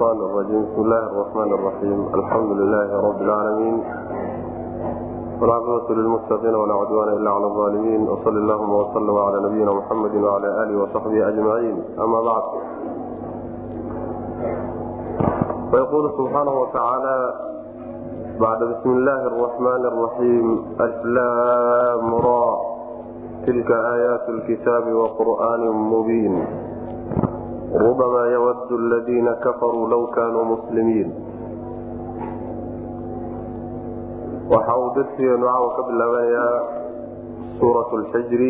الشيطان الرجيم بسم الله الرحمن الرحيم الحمد لله رب العالمين والعاقبة للمتقين ولا عدوان إلا على الظالمين وصل اللهم وسلم على نبينا محمد وعلى آله وصحبه أجمعين أما بعد فيقول سبحانه وتعالى بعد بسم الله الرحمن الرحيم أسلام را تلك آيات الكتاب وقرآن مبين ربما يود الذين كفروا لو كانوا مسلمين waxa uu darsigeenu caawa ka bilaabanayaa suurat lxijri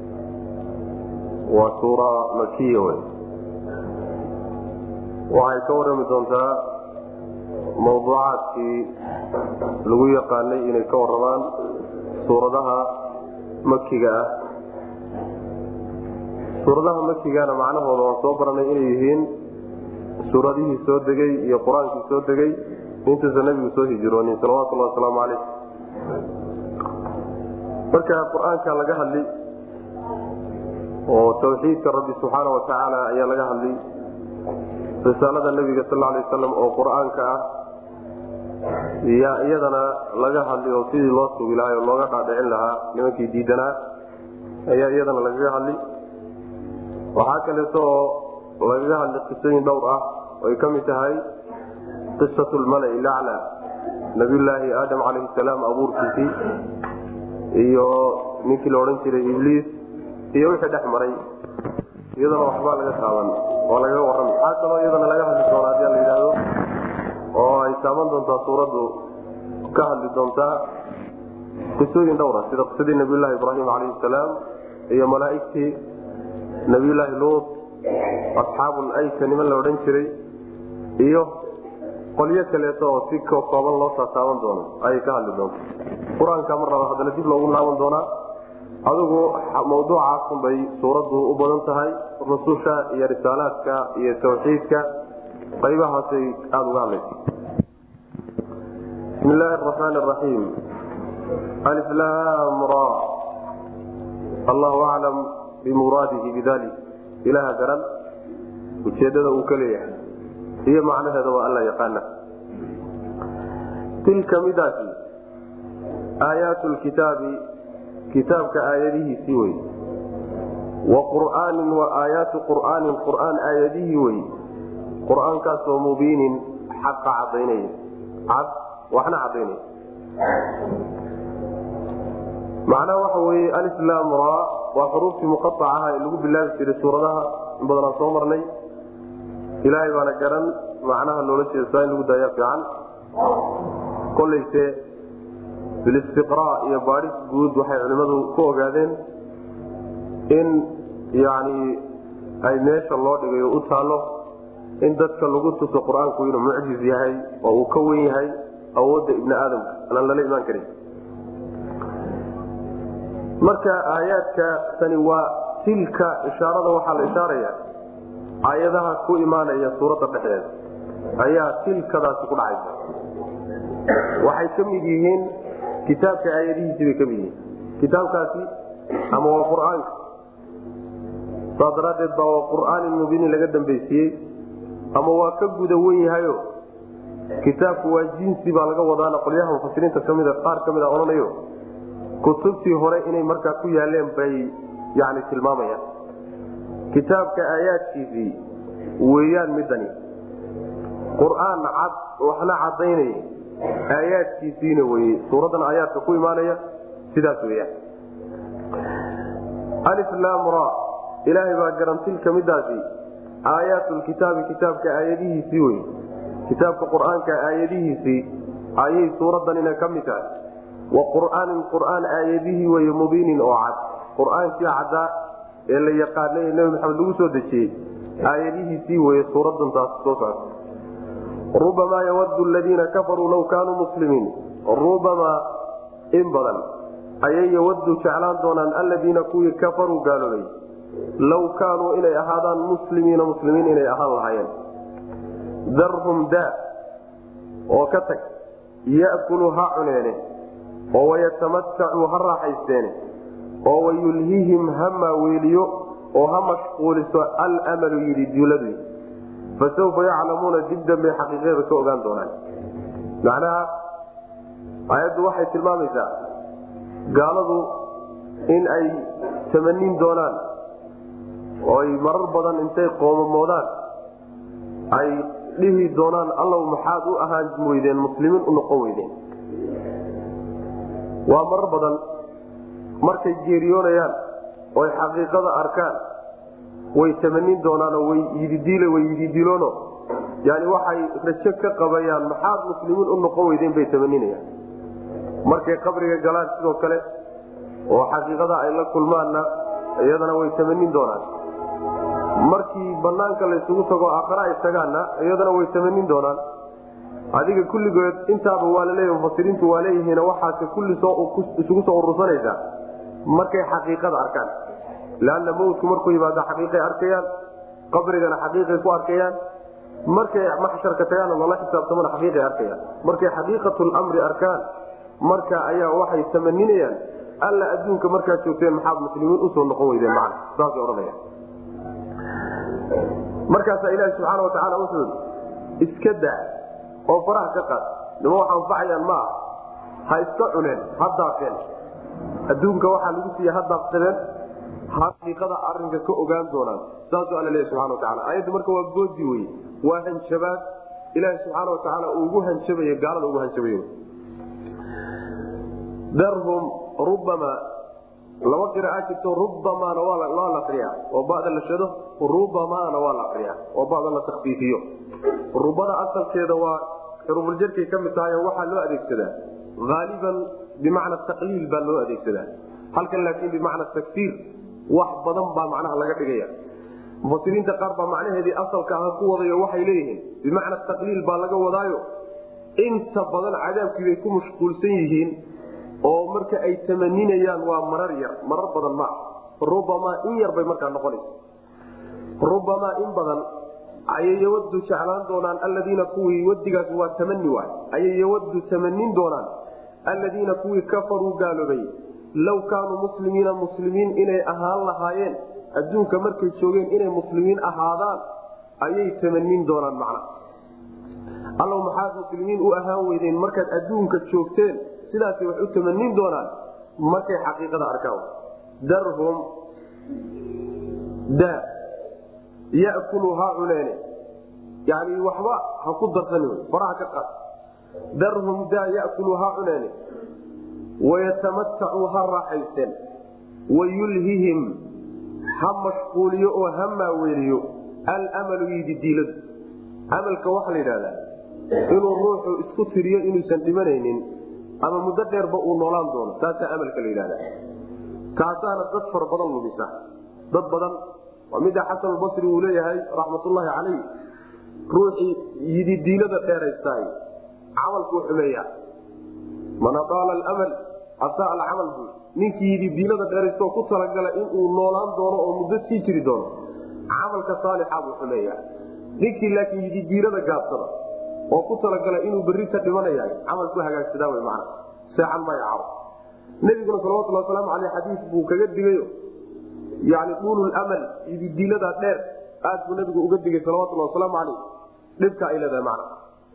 waa suura makiya wey waxay ka warrami doontaa mawduucaadkii lagu yaqaanay inay ka warramaan suuradaha makiga ah suuradaha makigana macnahooda waan soo baranay inay yihiin suuradihii soo degay iyo qur-aankii soo degay intuusan nabigu soo hijroonin salawatulhi wasalaamu caleyh marka qur-aanka laga hadli oo tawxiidka rabbi subxaana watacaala ayaa laga hadli risaalada nabiga sal lay waslam oo qur-aanka ah yaa iyadana laga hadli oo sidii loo sugi lahaa oo looga dhaadhicin lahaa nimankii diidanaa ayaa iyadana lagaga hadli waxaa kaleeto oo lagaga hadli qisooyin dhowr ah oay ka mid tahay qisat lmalai lacla nabiyulaahi aadam calayhi salaam abuurkiisii iyo ninkii la odhan jiray ibliis iyo wixii dhex maray iyadana waxbaa laga taaban oo lagaga warrami waxaa kaloo iyadana laga hadli doona hadii la yidhaahdo oo ay taaban doontaa suuraddu ka hadli doontaa qisooyin dhowra sida qisadii nabiyulaahi ibraahim calayhi salaam iyo malaaigtii nabiyulaahi luut asxaabul ayka niman la odhan jiray iyo qolyo kaleeto oo si kooban loo taataaban doono ayay ka hadli doonta qur-aanka mar raba haddana dib loogu laaban doonaa adigu mawduucaasun bay suuraddu u badan tahay rususha iyo risaalaadka iyo tawxiidka qaybahaasay aada uga hadlaysa bismi illaahi araxmaan araxiim aliflam ra allahu aclam bimuraadihi bidalik ilaha garan ujeedada uu ka leeyahay iyo macnaheeda waa alla yaqaana tilka midaasi aayaatu lkitaabi kitaabka aayadihiisii wey wa qur'aanin wa aayaatu qur'aanin qur'aan aayadihii wey qur'aankaasoo mubiinin xaqa cadaynaya cad waxna cadaynaya macnaha waxa weye alislaam ra waa xuruuftii muqaacaha ee lagu bilaabi jiray suuradaha in badanaa soo marnay ilaahay baana garan macnaha loola jeeda saa in lagu daayaa fiican kolayse bilistiqraa iyo baadhis guud waxay culimmadu ku ogaadeen in yani ay meesha loo dhigay oo u taalo in dadka lagu tuso qur-aanku inuu mucjiz yahay oo uu ka wen yahay awoodda ibni aadamka anaan lala imaan karin marka aayaadka tani waa tilka ishaarada waxaa la ishaaraya aayadaha ku imaanaya suuradda dhexdeeda ayaa tilkadaasi ku dhacaysa waxay ka mid yihiin kitaabka aayadihiisi bay ka mid yihiin kitaabkaasi ama waa qur-aanka saas daraaddeed baa waa qur'aanin mubiinin laga dambaysiiyey ama waa ka guda wen yahayo kitaabku waa jinsi baa laga wadaana qolyaha mufasiriinta kamida qaar ka mid a odhanayo kutubtii hore inay markaa ku yaaleen bay yani tilmaamayaan kitaabka aayaadkiisii weeyaan midani qur-aan cad waxna cadaynaya aayaadkiisiina weye suuraddan aayaadka ku imaanaya sidaas weyaan aliflam ra ilaahay baa garan tilka midaasi aayaatu lkitaabi kitaabka aayadihiisii wey kitaabka qur-aanka aayadihiisii ayay suuraddanina ka mid tahay wa qur'aanin qur'aan aayadihii wey mubiinin oo cad qur-aankii caddaa ee la yaqaanay ee nebi maxamed lagu soo dejiyey aayadihiisii weye suuradan taas soo socota rubamaa yawadu ladiina kafaruu law kaanuu muslimiin rubamaa in badan ayay yawadu jeclaan doonaan alladiina kuwii kafaruu gaaloobay law kaanuu inay ahaadaan muslimiina muslimiin inay ahaan lahaayeen darhum daa oo ka tag yakulu ha cuneene oo wayatamatacuu ha raaxaysteene oo wayulhihim ha maaweeliyo oo ha mashquuliso almalu yidhi duuladu fasawfa yaclamuuna dib dambay xaqiiqada ka ogaan doonaan macnaha aayaddu waxay tilmaamaysaa gaaladu in ay tamanin doonaan oo ay marar badan intay qoomamoodaan ay dhihi doonaan allow maxaad u ahaan weydeen muslimiin u noqon weydeen waa marar badan markay geeriyoonayaan oy xaqiiqada arkaan way tamanin doonaanoo way yididiil way yididiiloono yani waxay rajo ka qabayaan maxaad muslimiin u noqon weydeen bay tamaninayaan markay qabriga galaan sidoo kale oo xaqiiqada ay la kulmaanna iyadana way tamanin doonaan markii banaanka laysugu tago aakhare ay tagaanna iyadana way tamanin doonaan adiga kulligood intaaba waa laleeya mufasiriintu waa leeyihiin waxaase kulli isugu soo urursanaysaa markay xaqiiqada arkaan leanna mawdku markuu yimaado xaqiiqay arkayaan qabrigana xaqiiqay ku arkayaan markay maxsharka tagaana lala xisaabtamana xaqiiqay arkayaan markay xaqiiqatlamri arkaan marka ayaa waxay tamaninayaan alla adduunka markaad joogteen maxaad muslimiin usoo noqon weydeen man saasay odhanaya markaasaa ilaahi subxaana watacaala wuxuu iska daa oo faraha ka qaad nima wax anfacayaan ma ah ha iska cuneen ha daaqeen adduunka waxaa lagu siiya ha daaqsadeen xaqiiqada arinka ka ogaan doonaan saasuu alla leeya subxana wataala aayaddu marka waa goodi wey waa hanjabaad ilaahi subxaana watacaala uu ugu hanjabayo gaalada ugu hanjabayo darhum rubama laba qiraaa jirto rubamaana waa la akriya oo bada la shado rubamaana waa la akriya oo bada la takfiifiyo rubada asalkeeda waa xurufuljarkay ka mid tahay waxaa loo adeegsadaa aaliban bimacna taqliil baa loo adeegsadaa halkan laakiin bimacna takfiir wax badan baa macnaha laga dhigaya mufasiriinta qaar baa macnaheedii asalka ah ku wadayo waxay leeyihiin bimacna taqliil baa laga wadaayo inta badan cadaabkiibay ku mashquulsan yihiin oo marka ay tamaninayaan waa marar yar marar badan ma ah rubamaa in yar bay markaa noqonaysa rubamaa in badan ayay yawadu jeclaan doonaan alladiina kuwii wadigaas waa tamani waay ayay yawadu tamanin doonaan alladiina kuwii kafaruu gaaloobay low kaanuu muslimiina muslimiin inay ahaan lahaayeen adduunka markay joogeen inay muslimiin ahaadaan ayay tamanin doonaan macna allow maxaad muslimiin u ahaan weydeen markaad adduunka joogteen sidaasay wax u tamanin doonaan markay xaqiiqada arkaan darhum da yakulu ha cuneene yani waxba ha ku darsan faraha ka qaad darhum da yakulu ha cuneene wayatamatacuu ha raaxaysteen wayulhihim ha mashquuliyo oo ha maaweeliyo almalu yididiiladu amalka waxaa la yidhahdaa inuu ruuxu isku tiriyo inuusan dhimanaynin ama muddo dheerba uu noolaan doono taasaa amalka la yidhahda kaasaana dad fara badan lumisa dad badan waa mida xasanulbasri uu leeyahay raxmatullaahi calayh ruuxii yididiilada dheeraystaay camalkuu xumeeya man adaala almal asaa alcamal buu ninkii yididiilada dheeraystaoo ku talagala inuu noolaan doono oo muddo sii jiri doono camalka saalixa buu xumeeya ninkii laakiin yididiilada gaabsada oo ku talagala inuu berrita dhimanaya camalku hagaagsadaa w man seexan maayo caro nebiguna salawatulli wasalaamu aleyh xadiis buu kaga digayo yani duululamal yididiilada dheer aad buu nabigu uga digay salawatulli wasalaamu aleyh dhibka ay leedahay man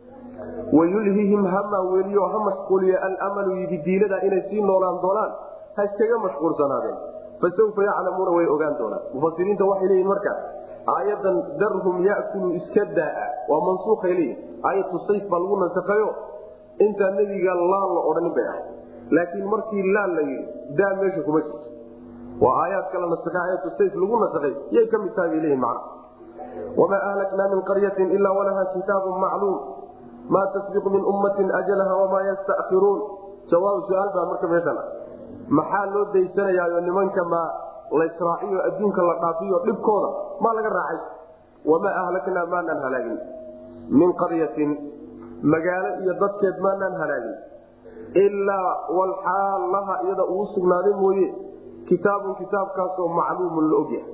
wayulhihim ha maaweeliyo ha mashquuliyo almalu yididiilada inay sii noolaan doonaan ha iskaga mashquulsanaadeen fasawfa yaclamuuna way ogaan doonaan mufasiriinta waxay leeyihin marka aayadan darhum yakulu iska daa waa mansuuay leeyihi aayatu sayf baa lagu nasakayo intaa nebiga laan la odhanin bay ahay laakiin markii laan la yidhi daa meesha kuma jirto waa aayaad kala nasakay aayatu sayf lagu nasakay yay ka mid tahay bay leeyihin macna wamaa ahlaknaa min qaryatin ilaa walaha kitaabun macluum maa tasbiqu min ummatin ajalaha wamaa yastakiruun jawaab su-aal baa marka meeshan maxaa loo daysanayaayo nimanka ma laysraaciyo adduunka la dhaafiyo dhibkooda maa laga raacay wamaa ahlaknaa maanaan halaagin min qaryatin magaalo iyo dadkeed maanaan halaagin ilaa walxaal laha iyada uu sugnaaday mooye kitaabun kitaabkaasoo macluumun la ogyahay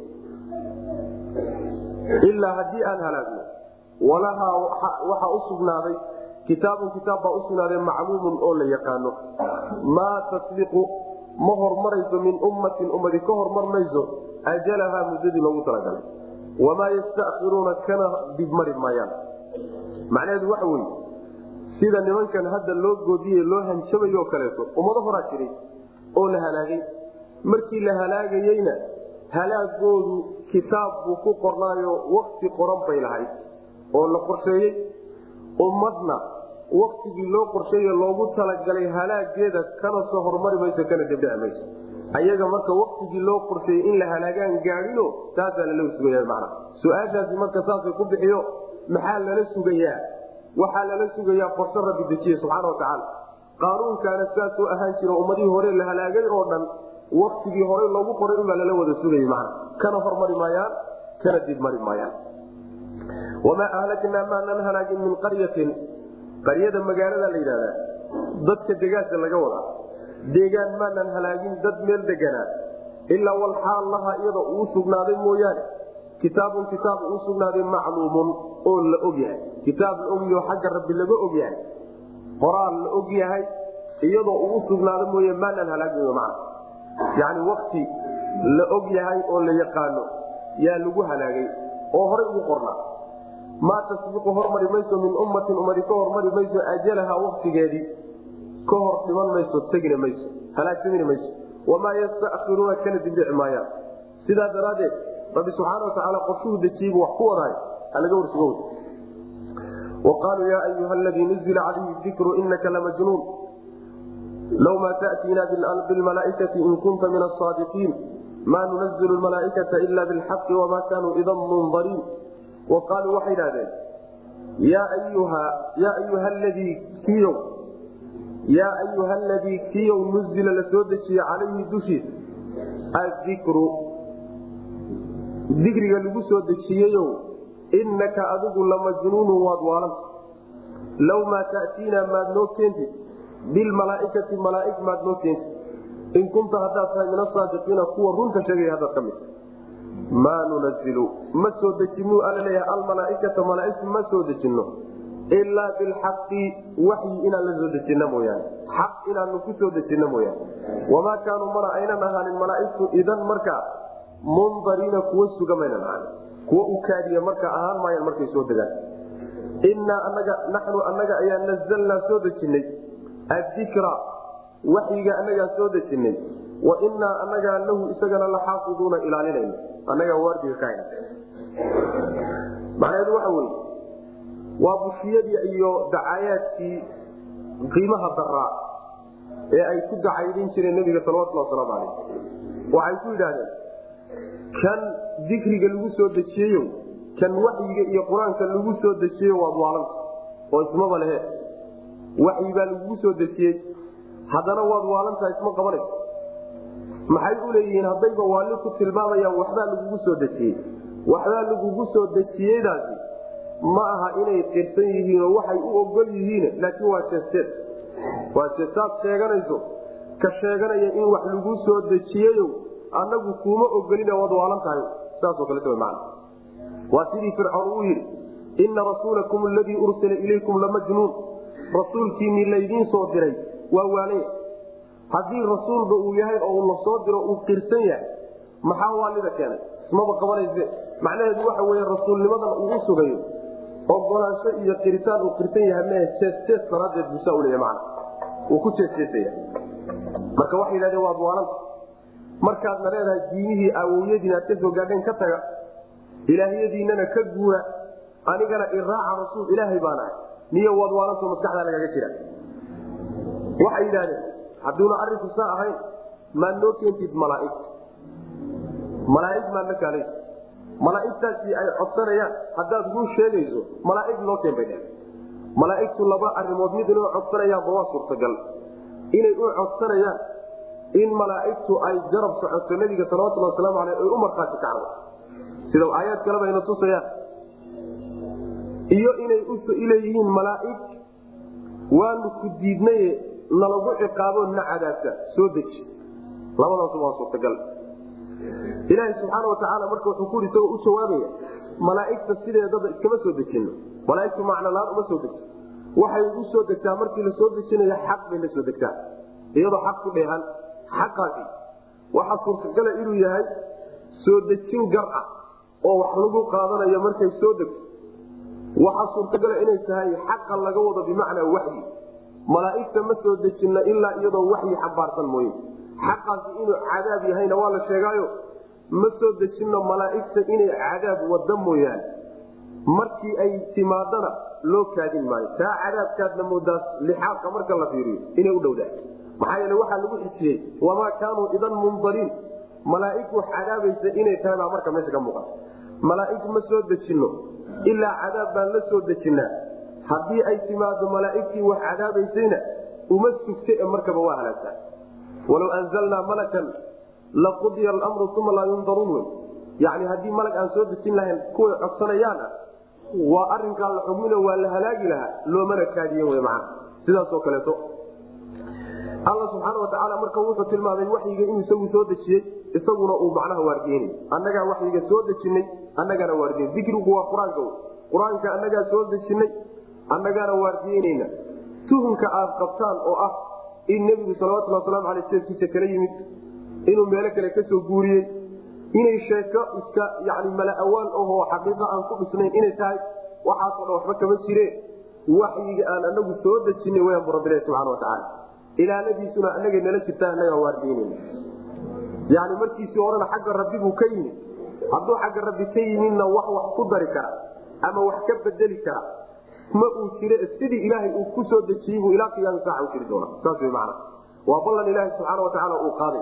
ilaa haddii aan halaagno walahaa waxaa u sugnaaday kitaabun kitaab baa usugnaaday macluumun oo la yaqaano maa tasbiqu ma hormarayso min ummatin ummadi ka hormar mayso ajalahaa muddadii loogu talagalay wamaa yastakiruuna kana dibmari maayaan macnaheedu waxa weye sida nimankan hadda loo goodiye loo hanjabayo kaleeto ummado horaa jiray oo la halaagay markii la halaagayeyna halaagoodu kitaab buu ku qornaayo wakti qoran bay lahayd oo la qorsheeyey ummadna waktigii loo qorsheeye loogu talagalay halaageeda kana soo hormari mayso kana debdheci mayso ayaga marka waktigii loo qorsheeyey in la halaagaan gaadino taasaa lala sugaya mana su-aashaasi marka saasay ku bixiyo maxaa lala sugayaa waxaa lala sugayaa qorshe rabbi dejiye subxaana watacaala qaanuunkaana saasoo ahaan jira ummadihii hore la halaagay oo dhan waktigii horey loogu qoray inbaa lala wada sugayay mana kana hormari maayaan kana dibmari maayaan wamaa ahlaknaa maanan halaagin min qaryatin qaryada magaalada la yidhahdaa dadka degaanka laga wadaa deegaan maanan halaagin dad meel deganaa ilaa walxaal laha iyada uu sugnaaday mooyaane kitaabun kitaab uu sugnaaday macluumun oo la og yahay kitaab la ogyaho xagga rabbi laga og yahay qoraal la og yahay iyadoo uu sugnaaday mooye maanan halaagin man yani wakti la og yahay oo la yaqaano yaa lagu halaagay oo horay ugu qornaa maa tasbiqu hormari mayso min ummatin ummadi ka hormari mayso ajalaha waktigeedii ka hor dhiman mayso tegina mayso halaagsamina mayso wamaa yastakiruuna kana dibdhici maayaan sidaa daraaddeed rabbi subxaana watacaala qorshuhu dejiyibu wax ku wadaay halaga warsugo waqaaluu yaa ayuha aladii nuzila calayhi dikru inaka lamajnuun low maa taأtiina bilmalaaikati in kunta min asaadiqiin ma nunazilu malaaikata ila bilxaqi wama kanuu idan mundariin waqaaluu waxay idhahdeen yaa ayuha ladii kiyow yaa ayuha aladii kiyow nuzila la soo dejiye calayhi dushiisa adikru dikriga lagu soo dejiyeyow inaka adigu lamajnuunu waad waalanta low maa ta'tiinaa maad noo keentid bilmalaaikati malaaig maad noo keentid in kunta haddaad tahay min asaadiqiina kuwa runta sheegaya haddaad ka mid maa nunazilu ma soo dejinu alla leeyahay almalaaikata malaaigta ma soo dejinno ilaa bilxaqi waxyi inaan la soo dejinno mooyaane xaq inaanu ku soo dejinno mooyaane wamaa kaanuu mana aynan ahaanin malaaigtu idan markaa mundariina kuwa suga maynan ahaanin kuwa u kaadiya marka ahaan maayaan markay soo degaan innaa anaga naxnu annaga ayaa nazalnaa soo dejinnay addikra waxyiga annagaa soo dejinnay wa innaa annagaa lahu isagana la xaafiduuna ilaalinayna annagaa waardiga ka hayna macnaheedu waxa weye waa bushiyadii iyo dacaayaadkii qiimaha daraa ee ay ku dacaydin jireen nebiga salawatulli wasalaamu calayh waxay ku yidhaahdeen kan dikriga lagu soo dejiyeyo kan waxyiga iyo qur-aanka lagu soo dejiyeyo waad waalanta oo ismaba lehe waxyi baa lagugu soo dejiyey haddana waad waalantaha isma qabanayso maxay u leeyihiin haddayba waalli ku tilmaamayaan waxbaa lagugu soo dejiyey waxbaa lagugu soo dejiyeydaasi ma aha inay qirsan yihiin oo waxay u ogol yihiin laakiin waa jeesteed waa jeestaad sheeganayso ka sheeganaya in wax lagu soo dejiyeyo annagu kuuma ogolina waad waalan tahay saasoo kaleeta man waa sidii fircoon uu yidhi inna rasuulakum aladii ursila ilaykum lamajnuun rasuulkiinii laydiin soo diray waa waalaya haddii rasuulba uu yahay oo uu la soo diro uu qirsan yahay maxaa waalida keenay ismaba qabanayse macnaheedu waxa weye rasuulnimadan uu u sugayo ogolaansho iyo qiritaan uu qirsan yahay mee jeestees daraadeed buusaa uleeya man uu ku jeesteesaya marka waxay yidhahdeen waad waalanta markaadna leedahay diimihii awowyadiin aad ka soo gaadheen ka taga ilaahyadiinana ka guura anigana iraaca rasuul ilaahay baan ahay niyo waad waalanto maskaxdaa lagaga jira waxay yidhahdeen hadduuna arinku saa ahayn maad noo keentid malaaig malaaig maad la kaalay malaaigtaasi ay codsanayaan haddaad run sheegayso malaaig noo keen bay dheh malaaigtu laba arimood mid inay codsanayaanba waa suurtagal inay u codsanayaan in malaaigtu ay garab socoto nabiga salawatulhi wasalaamu aleyh ay u markhaati kacdo sida aayaad kaleba ayna tusayaan iyo inay uleeyihiin malaaig waanu ku diidnaye nalagu ciqaabo na cadaabta soo deji labadaas waa suurtagal ilaaha subxaana watacaala marka wuxuu ku isagoo u jawaabaya malaaigta sideedaba iskama soo dejino malaaigtu macnolaan uma soo degto waxay u soo degtaa markii la soo dejinayo xaq bay la soo degtaa iyadoo xaq ku dheehan xaqaasi waxaa suurtagala inuu yahay soo dejin gar ah oo wax lagu qaadanayo markay soo degto waxaa suurtagala inay tahay xaqa laga wado bimacnaa waxyi malaaigta ma soo dejina ilaa iyadoo waxyi xambaarsan mooye xaqaasi inuu cadaab yahayna waa la sheegaayo ma soo dejino malaaigta inay cadaab wada mooyaane markii ay timaadana loo kaadin maayo taa cadaabkaadna moodaas lixaabka marka la fiiriyo inay u dhowdaa maxaa yeele waxaa lagu xijiyey wamaa kaanuu idan mundariin malaaig wax cadaabaysa inay tahay baa marka meesha ka muuqata malaaig ma soo dejino ilaa cadaab baan la soo dejinaa haddii ay timaado malaaigtii wax cadaabaysayna uma sugta ee markaba waa halaagtaa walow anzalnaa malakan laqudiya almru uma laa yundaruun wy yani haddii malag aan soo dejin lahayn kuway codsanayaan ah waa arinkaa la xugmino waa la halaagi lahaa loomana kaadiyen wy macana sidaasoo kaleeto alla subxaana watacaala marka wuxuu tilmaamay waxyiga inuu isagu soo dejiyey isaguna uu macnaha waardiyenay annagaa waxyiga soo dejinay annagaana waardiyen dikrigu waa qur-aanka wy qur-aanka annagaa soo dejinay annagaana waardiyeynayna tuhumka aad qabtaan oo ah in nebigu salawatulli waslamu aley seedkiisa kala yimid inuu meelo kale kasoo guuriyey inay sheeko iska yani mala-awaan ahoo xaqiiqa aan ku dhisnayn inay tahay waxaasoo dhan waxba kama jireen waxyiga aan anagu soo dejinay wayaan bu rabbilahi subxana watacaala ilaaladiisuna anaga nala jirtaa annagaa waardiynayna yani markiisii horena xagga rabbi buu ka yimid hadduu xagga rabbi ka yimidna wax wax ku dari kara ama wax ka bedeli kara ma uu jire sidii ilaahay uu ku soo dejiyey buu ilaa qiyaami saaca u jiri doona saas wy macana waa ballan ilaahi subxaana watacaala uu qaaday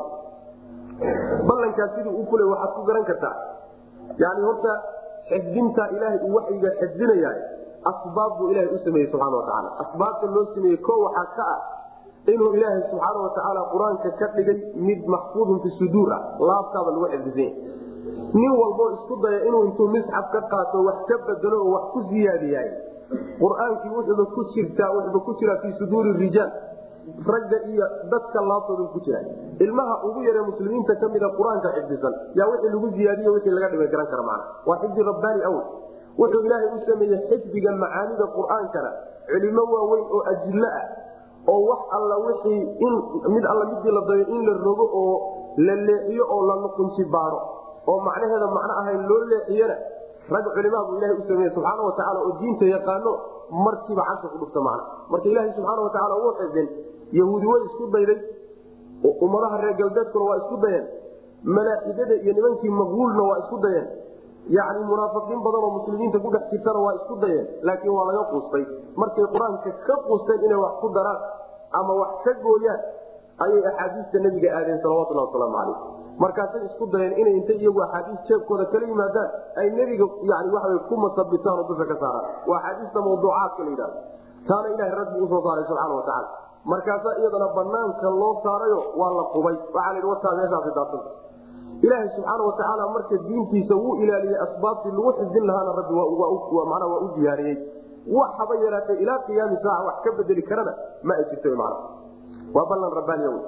ballankaas siduu u fulay waxaad ku garan kartaa yani horta xifdinta ilaahay uu waxyiga xifdinayaa asbaab buu ilahay u sameeyey subxana watacaala asbaabta loo sameeyey ko waxaa ka ah inuu ilaahay subxaana watacaala qur-aanka ka dhigay mid maxfuudun fi suduur ah laabtaaba lagu xifdisanya nin walboo isku daya inuu intuu misxaf ka qaato wax ka bedelo oo wax ku siyaadiyaay qur-aankii wuxuuba ku jirtaa wuxuuba ku jiraa fii suduuri rijaal ragga iyo dadka laabtooda ku jira ilmaha ugu yare muslimiinta kamida qur-aanka xifdisan yaa wixii lagu ziyaadiy wixii laga dhimay garan kara mana waa xifdi rabbaani awl wuxuu ilaahay u sameeyey xifdiga macaanida qur-aankana culimo waaweyn oo ajillo ah oo wax alla wixii in mid alla midii la dayo in la rogo oo la leexiyo oo la nuqunji baaro oo macnaheeda macno ahayn loo leexiyana rag culimaa buu ilaha u sameeye subxaana watacaala oo diinta yaqaano markiiba casha ku dhufta macna marka ilaaha subxaana watacaala uu xifdin yahuudi way isku dayday ummadaha reer galbeedkuna waa isku dayeen malaaxidada iyo nimankii maqbuulna waa isku dayeen yani munaafiqiin badan oo muslimiinta ku dhex jirtana waa isku dayeen laakiin waa laga quustay markay qur-aanka ka quusteen inay wax ku daraan ama wax ka gooyaan ayay axaadiista nabiga aadeen salawatulhi wasalaamu calayh markaasay isku dayeen inay intay iyagu axaadiis jeebkooda kala yimaadaan ay nebiga yani waa ku masabitaan oo dusha ka saaraan waa axaadiista mawduucaadka la yidhahdo taana ilahay rabbi usoo saaray subxana watacaala markaasaa iyadana banaanka loo saarayo waa la qubay waxaa la wataa meeshaasi daabsanta ilaahay subxaana watacaala marka diintiisa wuu ilaaliyey asbaabtii lagu xifdin lahaana rabbi mana waa u diyaariyey wax haba yaraatee ilaa qiyaami saaca wax ka bedeli karana ma ay jirto man waa ballan rabbaaniya w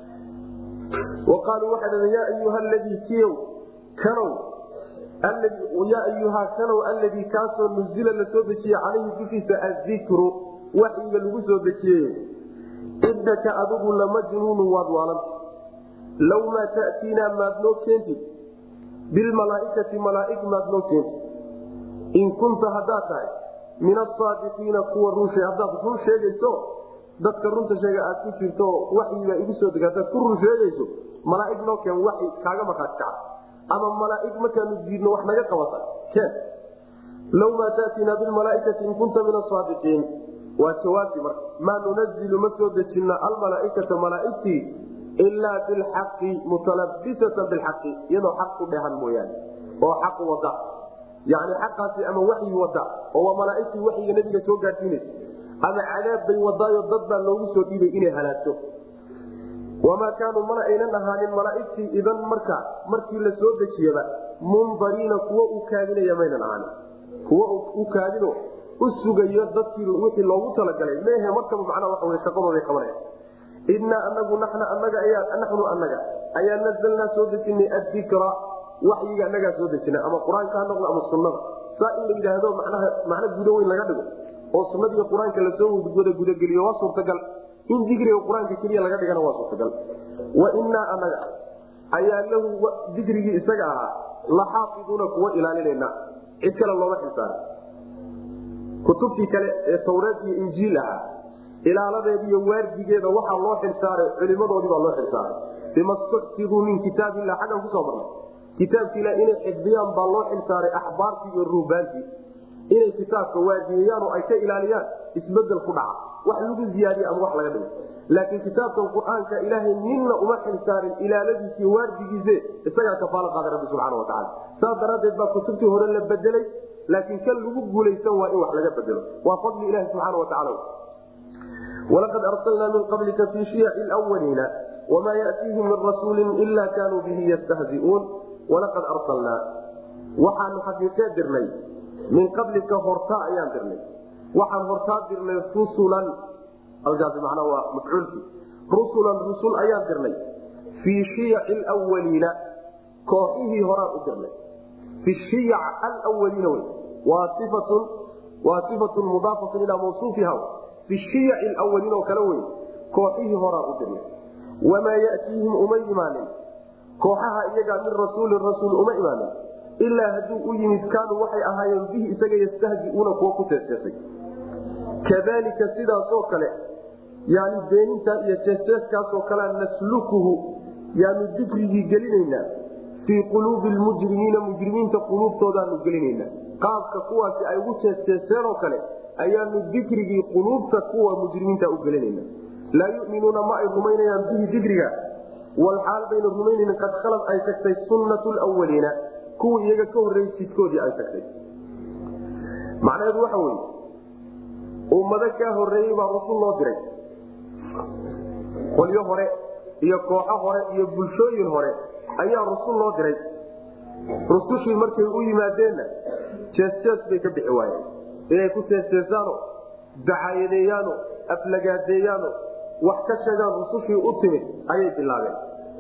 waqaaluu waxay dhaheen yaa ayuha ladii kiyow kanow yaa ayuhaa kanow alladii kaasoo nuzila la soo dejiyey calayhi dushiisa adikru waxyiga lagu soo dejiyey idaka adigu lamajnuunu waad waalanta law maa ta'tiinaa maad noo keentid bilmalaaikati malaaig maad noo keentid in kunta haddaad tahay min asaadiqiina kuwa runshe haddaad run sheegayso dadka runta sheega aad ku jirto waxyiga igu soo deg hadaad ku run sheegayso malaaig noo keen waxi kaaga markhaati kaca ama malaaig markaanu diidno wax naga qabata keen law maa ta'tiinaa bilmalaaikati in kunta min asaadiqiin waa jawaabti marka maa nunazilu ma soo dejina almalaaikata malaaigtii ilaa bilxaqi mutalabisatan bilxaqi iyadoo xaq ku dhehan mooyaane oo xaq wada yani xaqaasi ama waxyi wada oo waa malaaigtii waxyiga nabiga soo gaadhsiinaysa ama cadaab bay wadaayo dad baa loogu soo dhiibay inay halaagto wamaa kaanuu mana aynan ahaanin malaaigtii idan marka markii la soo dejiyaba mundariina kuwa u kaadinaya maynan ahaanin kuwa u kaadino u sugayo dadkii wixii loogu talagalay mehe markaba macnaa waxa wey shaqadooday qabanaya innaa anagu naxna anaga ayaa naxnu anaga ayaa nazalnaa soo dejinay addikra waxyiga anagaa soo dejina ama qur-aanka ha noqdo ama sunnada saa in la yidhaahdo manaha macno gudo weyn laga dhigo oo sunnadiiyo qur-aanka lasoo wada gudageliyo waa suurtagal in dikriga qur-aanka keliya laga dhigana waa suurtagal wa innaa anaga ayaa lahu dikrigii isaga ahaa laxaafiduuna kuwa ilaalinayna cid kale looma xilsaarin kutubtii kale ee tawreed iyo injiil ahaa ilaaladeeda iyo waardigeeda waxaa loo xilsaaray culimadoodii baa loo xilsaaray bima stuxfiduu min kitaab illah xaggan kusoo marnay kitaabki ilah inay xifdiyaan baa loo xilsaaray axbaartii iyo ruubaantii inay kitaabka waadiyayaan oo ay ka ilaaliyaan isbedel ku dhaca wax lagu ziyaadiye ama wax laga dhigo laakiin kitaabkan qur-aanka ilaahay ninna uma xilsaarin ilaaladiisiiy waardigiise isagaa kafaalo qaaday rabbi subxana watacaala saas daraaddeed baa kutubtii hore la bedelay laakiin kan lagu guulaysan waa in wax laga bedelo waa fadli ilahi subxaana watacaala walaqad arsalnaa min qablika fii shiyaci lwaliina wma yatiihim min rasuuli ila kanuu bihi yastahziuun walaqad arsalnaa waxaanu xaqiiqee dirnay min qablika hortaa ayaan dirnay waxaan hortaa dirnay rusulan halkaasi macnaa waa mafcuulkii rusulan rusul ayaan dirnay fii shiyaci lwaliina kooxihii horaan u dirnay fi shiyac alwaliina wey waa ifatun waa sifatun mudaafatun ilaa mawsuufiha fi shiyaci lwaliin oo kale wey kooxihii horaan u dirnay wamaa yatiihim uma imaanin kooxaha iyagaa min rasuulin rasuul uma imaanin ilaa hadduu u yimid kaanuu waxay ahaayeen bihi isaga yastahziuuna kuwa ku teesteesay kadalika sidaasoo kale yani beenintaa iyo teesteeskaasoo kalea naslukuhu yaanu dikrigii gelinaynaa fii quluubi lmujrimiina mujrimiinta quluubtoodaanu gelinaynaa qaabka kuwaasi ay ugu teesteeseen oo kale ayaanu dikrigii quluubta kuwa mujrimiinta u gelinayna laa yuminuuna ma ay rumaynayaan bihi dikriga walxaal bayna rumaynayn qad khalad ay tagtay sunnatu lwaliina kuwii iyaga ka horreeyey jidkoodii ay tagtay macnaheedu waxa weye ummado kaa horreeyey baa rusul loo diray qolyo hore iyo kooxo hore iyo bulshooyin hore ayaa rusul loo diray rusushii markay u yimaadeenna jees-jees bay ka bixi waayeen inay ku teesteesaano dacaayadeeyaano aflagaadeeyaano wax ka sheegaan rusushii u timid ayay bilaabeen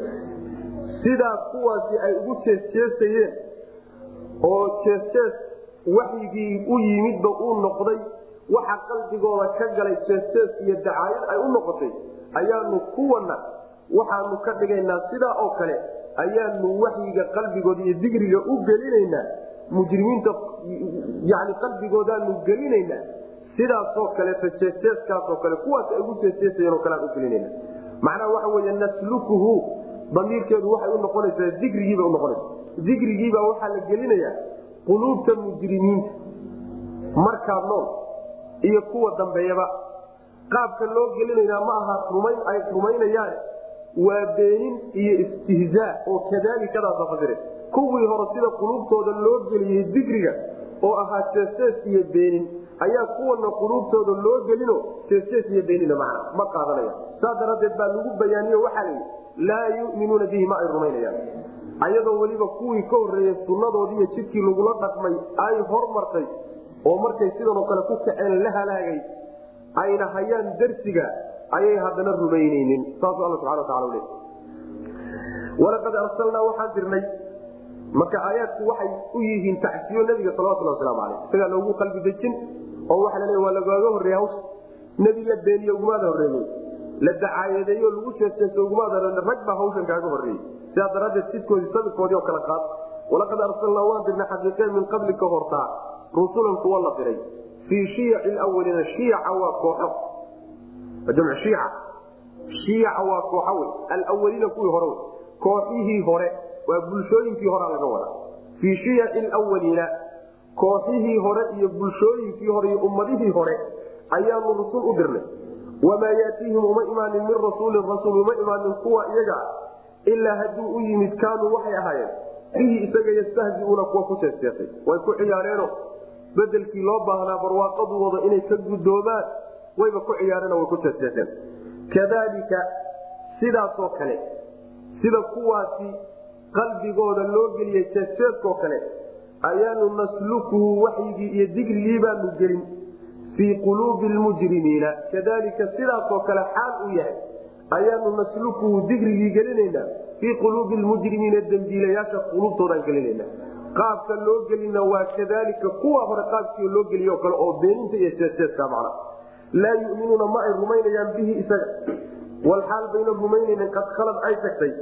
sidaa kuwaasi ay ugu jeesjeesayeen oo jeesjees waxyigii u yimidba uu noqday waxa qalbigooda ka galay jeesjees iyo dacaayad ay u noqotay ayaanu kuwana waxaanu ka dhigaynaa sidaa oo kale ayaanu waxyiga qalbigooda iyo digriga u gelinaynaa mujrimiinta yani qalbigoodaanu gelinaynaa sidaasoo kaleeto jeesjeeskaasoo kale kuwaas ay ugu jeesjeesayeenoo kalean u gelinayna macnaha waxa weeye naslukuhu damiirkeedu waxay u noqonaysaa dikrigiibay unoqonaysa dikrigiibaa waxaa la gelinayaa quluubta mujrimiinta markaa nool iyo kuwa dambeeyaba qaabka loo gelinaynaa ma aha rumayn ay rumaynayaan waa beenin iyo istihzaa oo kadaalikadaasa fasire kuwii hore sida quluubtooda loo geliyey dikriga oo ahaa jeesjees iyo beenin ayaa kuwana quluubtooda loo gelino jeesjees iyo beenina macna ma qaadanaya saas daraaddeed baa lagu bayaaniyo waxaa layidhi laa yuminuuna bihi ma ay rumaynayaan ayadoo weliba kuwii ka horreeyey sunnadoodii iyo jidkii lagula dhaqmay ay hormartay oo markay sidanoo kale ku kaceen la halaagay ayna hayaan darsiga ayay haddana rumaynaynin saasuu alla subana watacala le walaqad arsalnaa waxaan dirnay marka aayaadku waxay u yihiin tacsiyo nabiga salawatulhi waslamu aleyh isagaa loogu qalbi dejin oo waxa la leey waa lagaaga horreeya hawsha nebi la beeniye ugumaada horreeyey la dacaayadeeyo lagu jeeseeso ugumaada rag baa hawshan kaaga horreeyey sidaa daraaddeed sidkoodii sabirkoodii oo kale qaad walaqad arsalnaa waan dirnay xaqiiqeen min qablika hortaa rusulan kuwa la diray fii shiyaci lwaliina shiyaca waa kooxo jamc shiica shiyaca waa kooxo wey alwaliina kuwii hore wey kooxihii hore waa bulshooyinkii horea laga wadaa fii shiyaci lwaliina kooxihii hore iyo bulshooyinkii hore iyo ummadihii hore ayaanu rusul u dirnay wamaa yaatiihim uma imaanin min rasuulin rasuul uma imaanin kuwa iyaga ilaa hadduu u yimid kaanuu waxay ahaayeen bihi isaga yastahziuuna kuwa ku jeesteesay way ku ciyaareeno bedelkii loo baahnaa barwaaqadooda inay ka gudoomaan wayba ku ciyaareen way ku jeesteeseen kadalika sidaasoo kale sida kuwaasi qalbigooda loo geliyey jeesteeskoo kale ayaanu naslukuhu waxyigii iyo digrigii baanu gelin fii quluubi lmujrimiina kadalika sidaasoo kale xaal u yahay ayaanu naslukuhu digrigii gelinaynaa fii quluubi lmujrimiina dembiilayaasha quluubtoodaan gelinayna qaabka loo gelina waa kadalika kuwa hore qaabkii loo geliyo kale oo beeninta iyo jeeseeska macna laa yuminuuna ma ay rumaynayaan bihi isaga walxaal bayna rumaynaynin qad khalad ay tagtay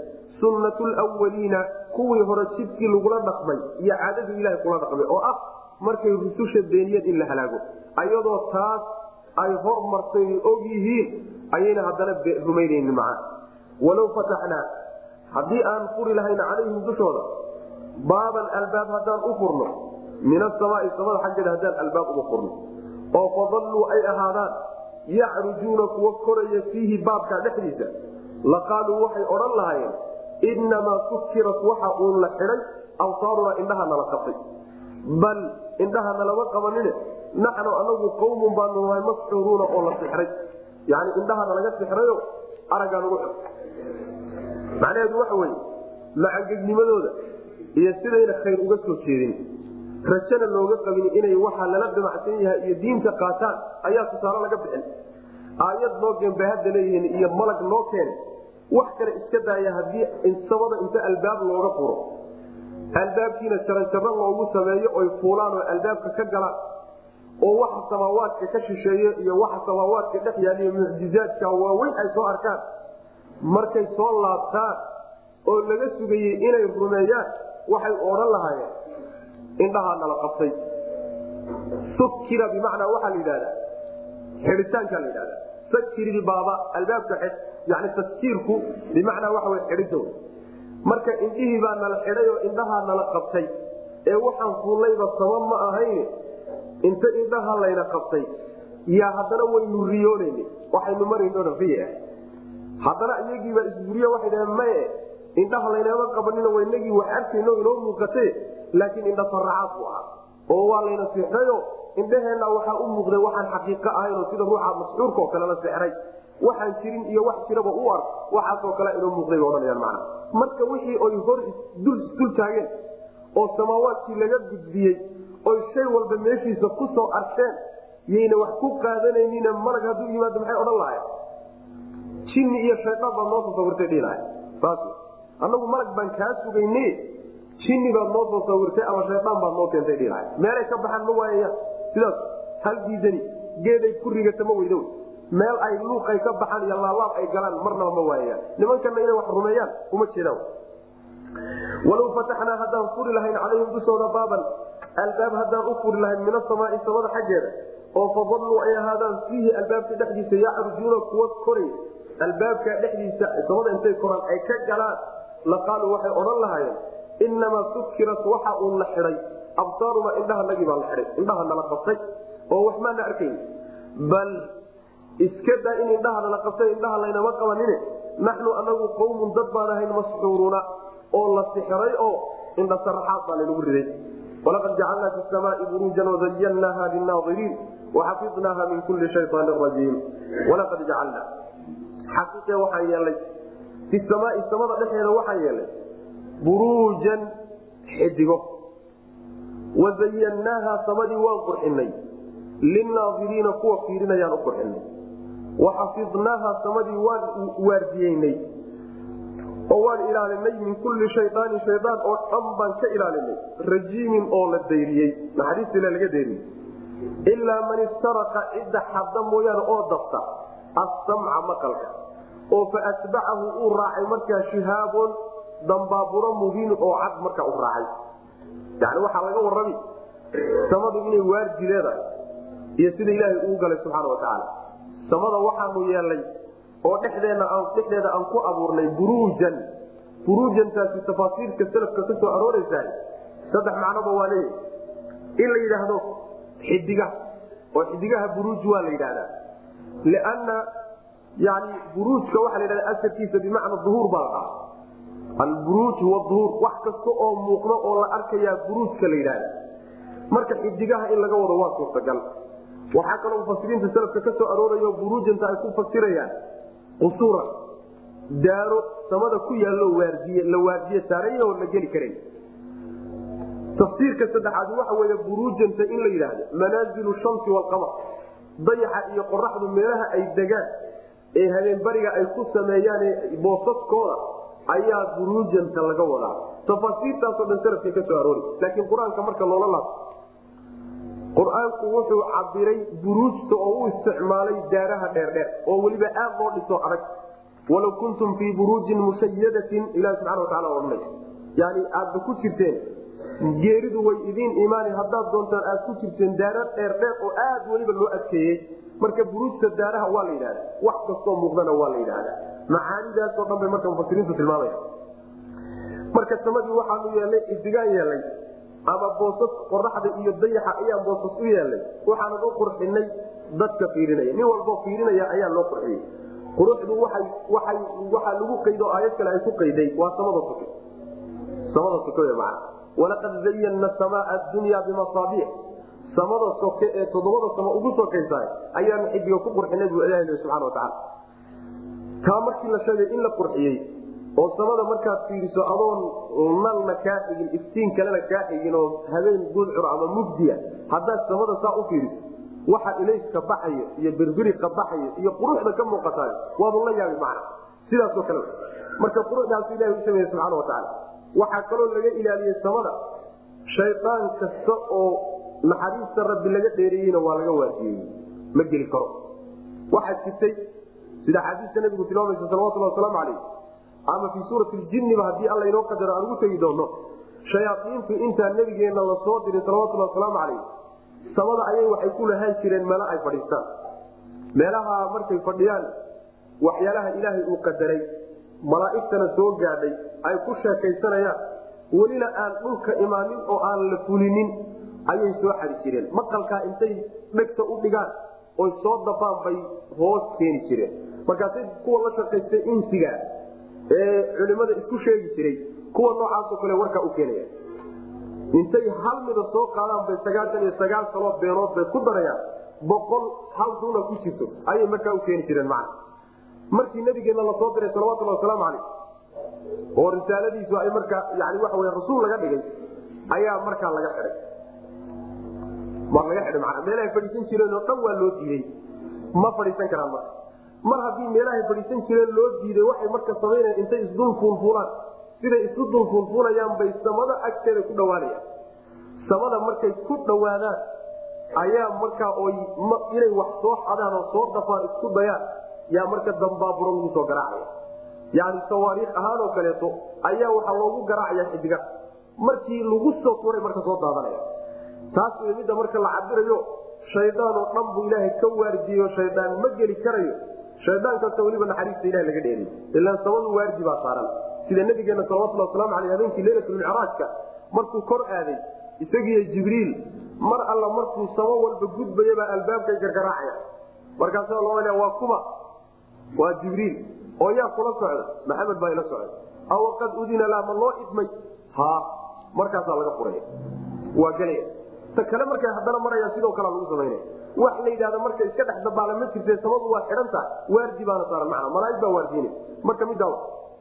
sunnatu lwaliina kuwii hore jidkii lagula dhaqmay iyo caadadii ilahay kula dhaqmay oo ah markay rususha beeniyeen in la halaago ayadoo taas ay hormartay og yihiin ayayna haddana rumaynaynin macaa walow fataxnaa haddii aan furi lahayn calayhim dushooda baaban albaab haddaan u furno min asamaai samada xaggeeda haddaan albaab uga furno oo fadalluu ay ahaadaan yacrujuuna kuwa koraya fiihi baabkaa dhexdiisa laqaaluu waxay odhan lahaayeen innamaa sukirat waxa uun la xidhay awsaarunaa indhaha nala qabtay bal indhaha nalama qabanine naxnu anagu qawmun baanu nahay masxuuruuna oo la sixray yani indhaha nalaga sixrayo araggaa nagu xid macnaheedu waxa weye macangegnimadooda iyo sidayna khayr uga soo jeedin rajana looga qabin inay waxa lala damacsan yahay iyo diinta qaataan ayaa tusaale laga bixin aayad noo geen bay hadda leeyihiin iyo malag noo keene wax kale iska daaya haddii samada inta albaab looga furo albaabkiina jaranjaro loogu sameeyo oy fuulaan oo albaabka ka galaan oo waxa samaawaadka ka shisheeye iyo waxa samaawaadka dhex yaaliyo mucjizaadka waaweyn ay soo arkaan markay soo laabtaan oo laga sugayey inay rumeeyaan waxay odhan lahaayeen indhahaa nala qabtay sukira bimacnaa waxaa la yidhahdaa xidhitaankaa la yidhahda sakirbaaba albaabka xid yani taskiirku bimacnaa waxa wy xidhida wy marka indhihii baa nala xidhay oo indhahaa nala qabtay ee waxaan fuullayba sama ma ahayn inta indhaha layna qabtay yaa haddana waynu riyoonayna waxaynu marayno riya haddana iyagiibaa isburiye waxay dhaheen maye indhaha laynama qabanina waynagii wax arkayno inoo muuqate laakiin indha faracaad bu ahaa oo waa layna sixrayo indhaheenna waxaa u muuqday waxaan xaqiiqo ahaynoo sida ruuxa masxuurka oo kale la sixray waxaan jirin iyo wax jiraba u ark waxaasoo kale inoo muuqday ba odhanayaan macna marka wixii oy hor dul taageen oo samaawaadkii laga gudbiyey oy shay walba meeshiisa ku soo arkeen yayna wax ku qaadanaynin malag hadduu yimaado maxay odhan lahayn jinni iyo shaydaan baad noo soo sawirtay dhihilahay saas annagu malag baan kaa sugayne jinni baad noo soo sawirtay ama shaydaan baad noo keentay dhihilahay meelay ka baxaan ma waayayaan sidaas hal diidani geeday ku rigata ma weydo meel ay luuqay ka baxaan iyo laalaab ay galaan marnaba ma waayayaan nimankana inay wax rumeeyaan uma jeedaan walow fataxnaa haddaan furi lahayn calayhim dushooda baaban albaab haddaan u furi lahayn min asamaai samada xaggeeda oo fadalluu ay ahaadaan fiihi albaabka dhexdiisa yacrujuuna kuwa koray albaabka dhexdiisa samada intay koraan ay ka galaan laqaaluu waxay odhan lahaayeen inamaa sukirat waxa uun la xidhay absaaruna indhahanagii baa la xidhay indhaha nala qabtay oo wax maana arkayn bal iska daa in indhaha nala qabtay indhaha laynama qabanine naxnu anagu qawmun dad baan ahayn masxuuruuna oo la sixray oo indha saraxaad baa laynagu riday walaqad jacalnaa fi samaai buruujan wazayannaaha linaadiriin waxafidnaaha min kulli shayaanin rajiim walaqad jacalnaa xaqiiqe waxaan yeelnay fi samaai samada dhexeeda waxaan yeelnay buruujan xidigo wazayannaaha samadii waan qurxinay linaadiriina kuwa fiirinayaan u qurxinay waxafidnaaha samadii waan waardiyeynay oo waan ilaalinay min kulli shayaanin shayaan oo dhan baan ka ilaalinay rajiimin oo la dayriyey naxariistiila laga dayriyey ilaa man istaraqa cidda xadda mooyaane oo dabta assamca maqalka oo fa atbacahu uu raacay markaa shihaabon dambaaburo mubiinun oo cad markaa u raacay yani waxaa laga warrami samadu inay waardi leedahay iyo sida ilaahay uu galay subxaana wa tacaala samada waxaanu yeelnay oo dhexdeena dhexdeeda aan ku abuurnay buruujan buruujantaasi tafaasiirka salafka ka soo arooraysaa saddex macnoba waa leeyahy in la yidhaahdo xidigaha oo xidigaha buruuj waa la yidhahdaa lianna yani buruujka waxaa la yidhahda asalkiisa bimacna duhuur baa la dhaha alburuuj huwa duhuur wax kasta oo muuqda oo la arkayaa buruujka la yidhahda marka xidigaha in laga wado waa suurtagal waxaa kaloo mufasiriinta salafka ka soo aroorayo buruujanta ay ku fasirayaan qusuura daaro samada ku yaallo waardiye la waardiye saarayoo la geli karan tafsiirka saddexaad waxa weeye buruujanta in la yidhaahdo manaazilu shamsi waalqamar dayaxa iyo qoraxdu meelaha ay degaan ee habeenbariga ay ku sameeyaan boosaskooda ayaa buruujanta laga wadaa tafaasiirtaasoo dhan salafka ka soo aroori laakiin qur-aanka marka loola laabto qur-aanku wuxuu cabiray buruujta oo u isticmaalay daaraha dheerdheer oo weliba aad loo dhiso adag walaw kuntum fii buruujin mushayadatin ilahi subxana watacala odhanay yani aadba ku jirteen geeridu way idiin imaani haddaad doontaan aad ku jirteen daara dheer dheer oo aad weliba loo adkeeyey marka buruujta daaraha waa la yidhahda wax kastoo muuqdana waa la yidhahda macaanidaasoo dhan bay marka mufasiriintu tilmaamaya marka samadii waxaanu yeelnay idigaan yeelnay ama boosas qoraxda iyo dayaxa ayaan boosas u yeelnay waxaanan u qurxinay dadka fiirinaya nin walboo fiirinaya ayaa loo qurxiyey quruxdu waay waay waxaa lagu qaydo aayad kale ay ku qayday waa samada suke samada suke w mana walaqad zayanna samaa adunya bimasaabiix samada soke ee toddobada samo ugu sokaysaay ayaanu xidiga ku qurxinay buu ilahi subxana watacaala taa markii la sheegay in la qurxiyey oo samada markaad fiiriso adoon nalna kaa xigin iftiin kalena kaa xigin oo habeen gudcur ama mugdiya haddaad samada saa u fiiriso waxa ilayska baxayo iyo birbiriqa baxayo iyo quruxda ka muuqataay waadu la yaabi macna sidaasoo kale marka quruxdaasu ilahi u sameeye subxana watacaala waxaa kaloo laga ilaaliyey samada shaydaan kasta oo naxariista rabbi laga dheereeyeyna waa laga waajiyey ma geli karo waxaa jirtay sida xaadiista nabigu tilmaamaysa salawatulhi wasalaamu calayh ama fii suurati ljinniba haddii alla inoo qadaro aan ugu tegi doono shayaaiintu intaa nabigeenna lasoo diray salawatulhi wasalaamu calayh samada ayay waxay ku lahaan jireen meelo ay fadhiistaan meelaha markay fadhiyaan waxyaalaha ilaahay uu qadaray malaa'igtana soo gaadhay ay ku sheekaysanayaan welina aan dhulka imaanin oo aan la fulinin ayay soo xadi jireen maqalkaa intay dhegta u dhigaan oy soo dafaan bay hoos keeni jireen markaasay kuwa la shaqaystay insiga ee culimada isku sheegi jiray kuwa noocaasoo kale warkaa u keenaya intay hal mida soo qaadaan bay sagaatan iyo sagaal kaloo beenood bay ku darayaan boqol hal runa ku jirto ayay markaa u keeni jireen macna markii nabigeenna lasoo diray salawatulhi wasalaamu calayh oo risaaladiisu ay markaa yani waxa wey rasuul laga dhigay ayaa markaa laga xidhay waa laga xidhay mana meelahay fadhiisan jireen oo dhan waa loo diiday ma fadhiisan karaan marka mar haddii meelahay fadhiisan jireen loo diiday waxay marka samaynayan intay isdul fuulfuulaan siday isu dul fuulfuulayaan bay samada agteeda ku dhawaanayaan samada markay ku dhawaadaan ayaa markaa oy inay wax soo xadaan oo soo dafaan isku dayaan yaa marka dambaaburo lagu soo garaacaya yani sawaariikh ahaan oo kaleeto ayaa waxaa loogu garaacaya xidiga markii lagu soo tuuray marka soo daadanaya taas wey midda marka la cabirayo shaydaan oo dhan buu ilaahay ka waardiyeyo shaydaan ma geli karayo shaydaan kasta weliba naxariista ilaha laga dheeriy ilaan samadu waardi baa saaran sida nabigeena salawatulhi waslamu aleyh habeenkii leylatulmicraajka markuu kor aaday isagiiyo jibriil mar alla markuu samo walba gudbayabaa albaabkay gargaraacaya markaasa loo waa kuma waa jibriil oo yaa kula socda maxamed baa ila socda aw qad udina la ma loo idmay ha markaasaa laga furaya waa gelaya ta kale markay haddana maraya sidoo kalea lagu samaynaya wax la yidhahda marka iska dhex dabaala ma jirte samadu waa xidhan tahay waardi baana saaran macna malaaig baa waardiina marka middaa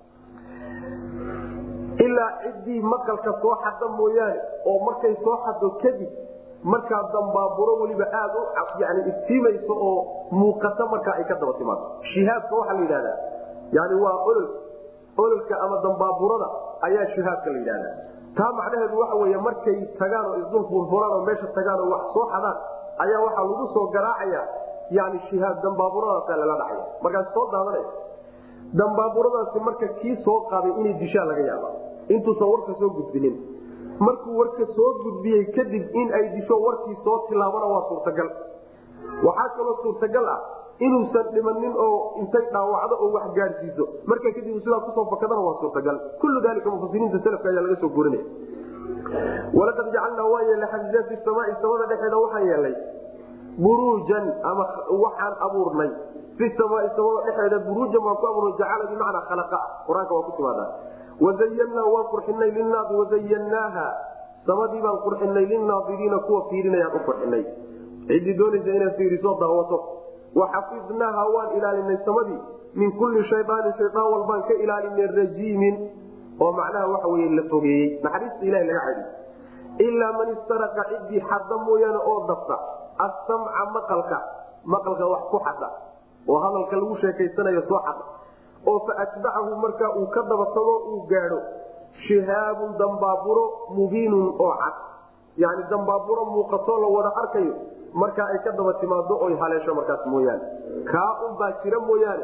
ilaa ciddii maqalka soo xada mooyaane oo markay soo xado kadib markaa dambaaburo weliba aad u yani iftiimayso oo muuqata markaa ay ka daba timaado shihaabka waxaa la yidhahdaa yani waa olol ololka ama dambaaburada ayaa shihaabka la yidhahdaa taa macnaheedu waxa wey markay tagaan oo isdul fuulfulaan oo meesha tagaan oo wax soo xadaan ayaa waxaa lagu soo garaacaya yani shihaab dambaaburadaasa lala dhacaya markaas soo daadanaya dambaaburadaasi marka kii soo qaaday inay dishaa laga yaaba intuusan warka soo gudbinin markuu warka soo gudbiyey kadib in ay disho warkii soo tilaabana waa suurtagal waxaa kaloo suurtagal ah inuusan dhimanin oo intay dhaawacdo oo wax gaadhsiiso marka kadib sidaa kusoo fakadana waa suurtagal kullu dalika mufasiriinta salafka ayaa laga soo gurinaya walaqad jacalnaa waan yeelnay xajiiza fi samaai samada dhexeeda waxaan yeelnay buruujan ama waxaan abuurnay fi samaai samada dhexeeda buruujan waan ku abuurnay jacala bimacnaa khalaqa qur-aanka waa ku timaadaa wazayannaa waan qurxinay linaadi wazayannaaha samadii baan qurxinay linaadiriina kuwa fiirinayaan u qurxinay ciddii doonaysa inaad fiiriso daawato waxafidnaaha waan ilaalinay samadii min kulli shayaanin shayaan walbaan ka ilaalinay rajiimin oo macnaha waxa wey la fogeeyey naxariista ilaha laga cadi ilaa man istaraqa ciddii xadda mooyaane oo dafta asamca maqalka maqalka wax ku xada oo hadalka lagu sheekaysanayo soo xada oo fa atbacahu markaa uu ka dabatago uu gaadho shihaabun dambaaburo mubiinun oo cad yani dambaaburo muuqatoo la wada arkayo markaa ay ka daba timaado oy haleesho markaas mooyaane kaa unbaa jira mooyaane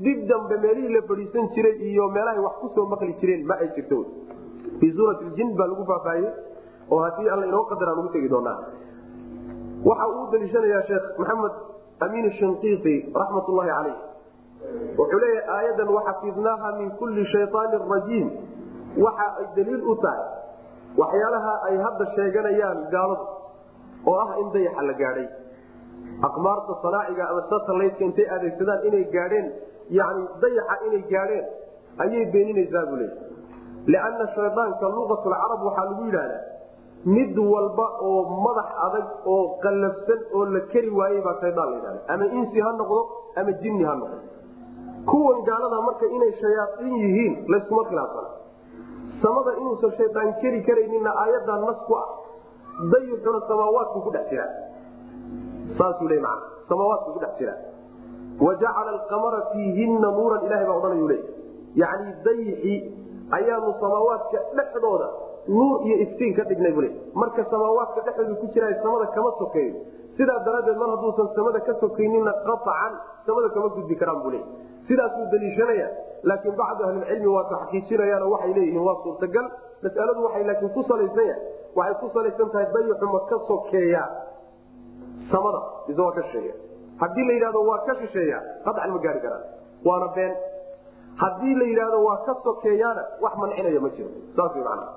dib dambe meelihii la fadhiisan jiray iyo meelahay wax kusoo maqli jireen ma ay jirto fii suurati ljin baa lagu faahfaahiyey oo haddii alla inoo qadaraan ugu tegi doonaa waxa uu daliishanayaa sheekh maxamed amiin shinqiiti raxmat ullahi caleyh wuxuu leeyahay aayadan waxafidnaaha min kulli shayaanin rajiim waxa ay daliil u tahay waxyaalaha ay hadda sheeganayaan gaaladu oo ah in dayaxa la gaadhay aqmaarta sanaaciga ama satalaydka intay adeegsadaan inay gaadheen yani dayaxa inay gaadheen ayay beeninaysaa buu leeya lianna shaydaanka luqatulcarab waxaa lagu yidhahdaa mid walba oo madax adag oo qallafsan oo la keri waayey baa shaydaan la yidhahda ama insi ha noqdo ama jinni ha noqdo kuwan gaalada marka inay shayaaiin yihiin layskuma khilaafsana samada inuusan shaydaan keri karaynina aayadaa nas ku ah dayuxuna samaawaadku ku dhex jiraa saasuu le man samaawaadku ku dhex jiraa wa jacala alqamara fiihinna nuuran ilahay baa odhanayu le yacni dayixi ayaanu samaawaadka dhexdooda nuur iyo iftiin ka dhignay bule marka samaawaadka dhexdooda ku jira samada kama sokeeyo sidaa daraaddeed mar hadduusan samada ka sokaynina qaطcan samada kama gudbi karaan bule sidaasuu daliishanaya laakiin bacdu ahlilcilmi waa taxqiijinayaan oo waxay leeyihiin waa suurtagal masaladu waxay laakiin ku salaysan yahay waxay ku salaysan tahay dayixu ma ka sokeeya samada mise waa ka shisheeya haddii la yidhahdo waa ka shisheeya qacan ma gaari karaan waana been haddii la yidhahdo waa ka sokeeyaana wax mancinaya ma jiro saas wy macana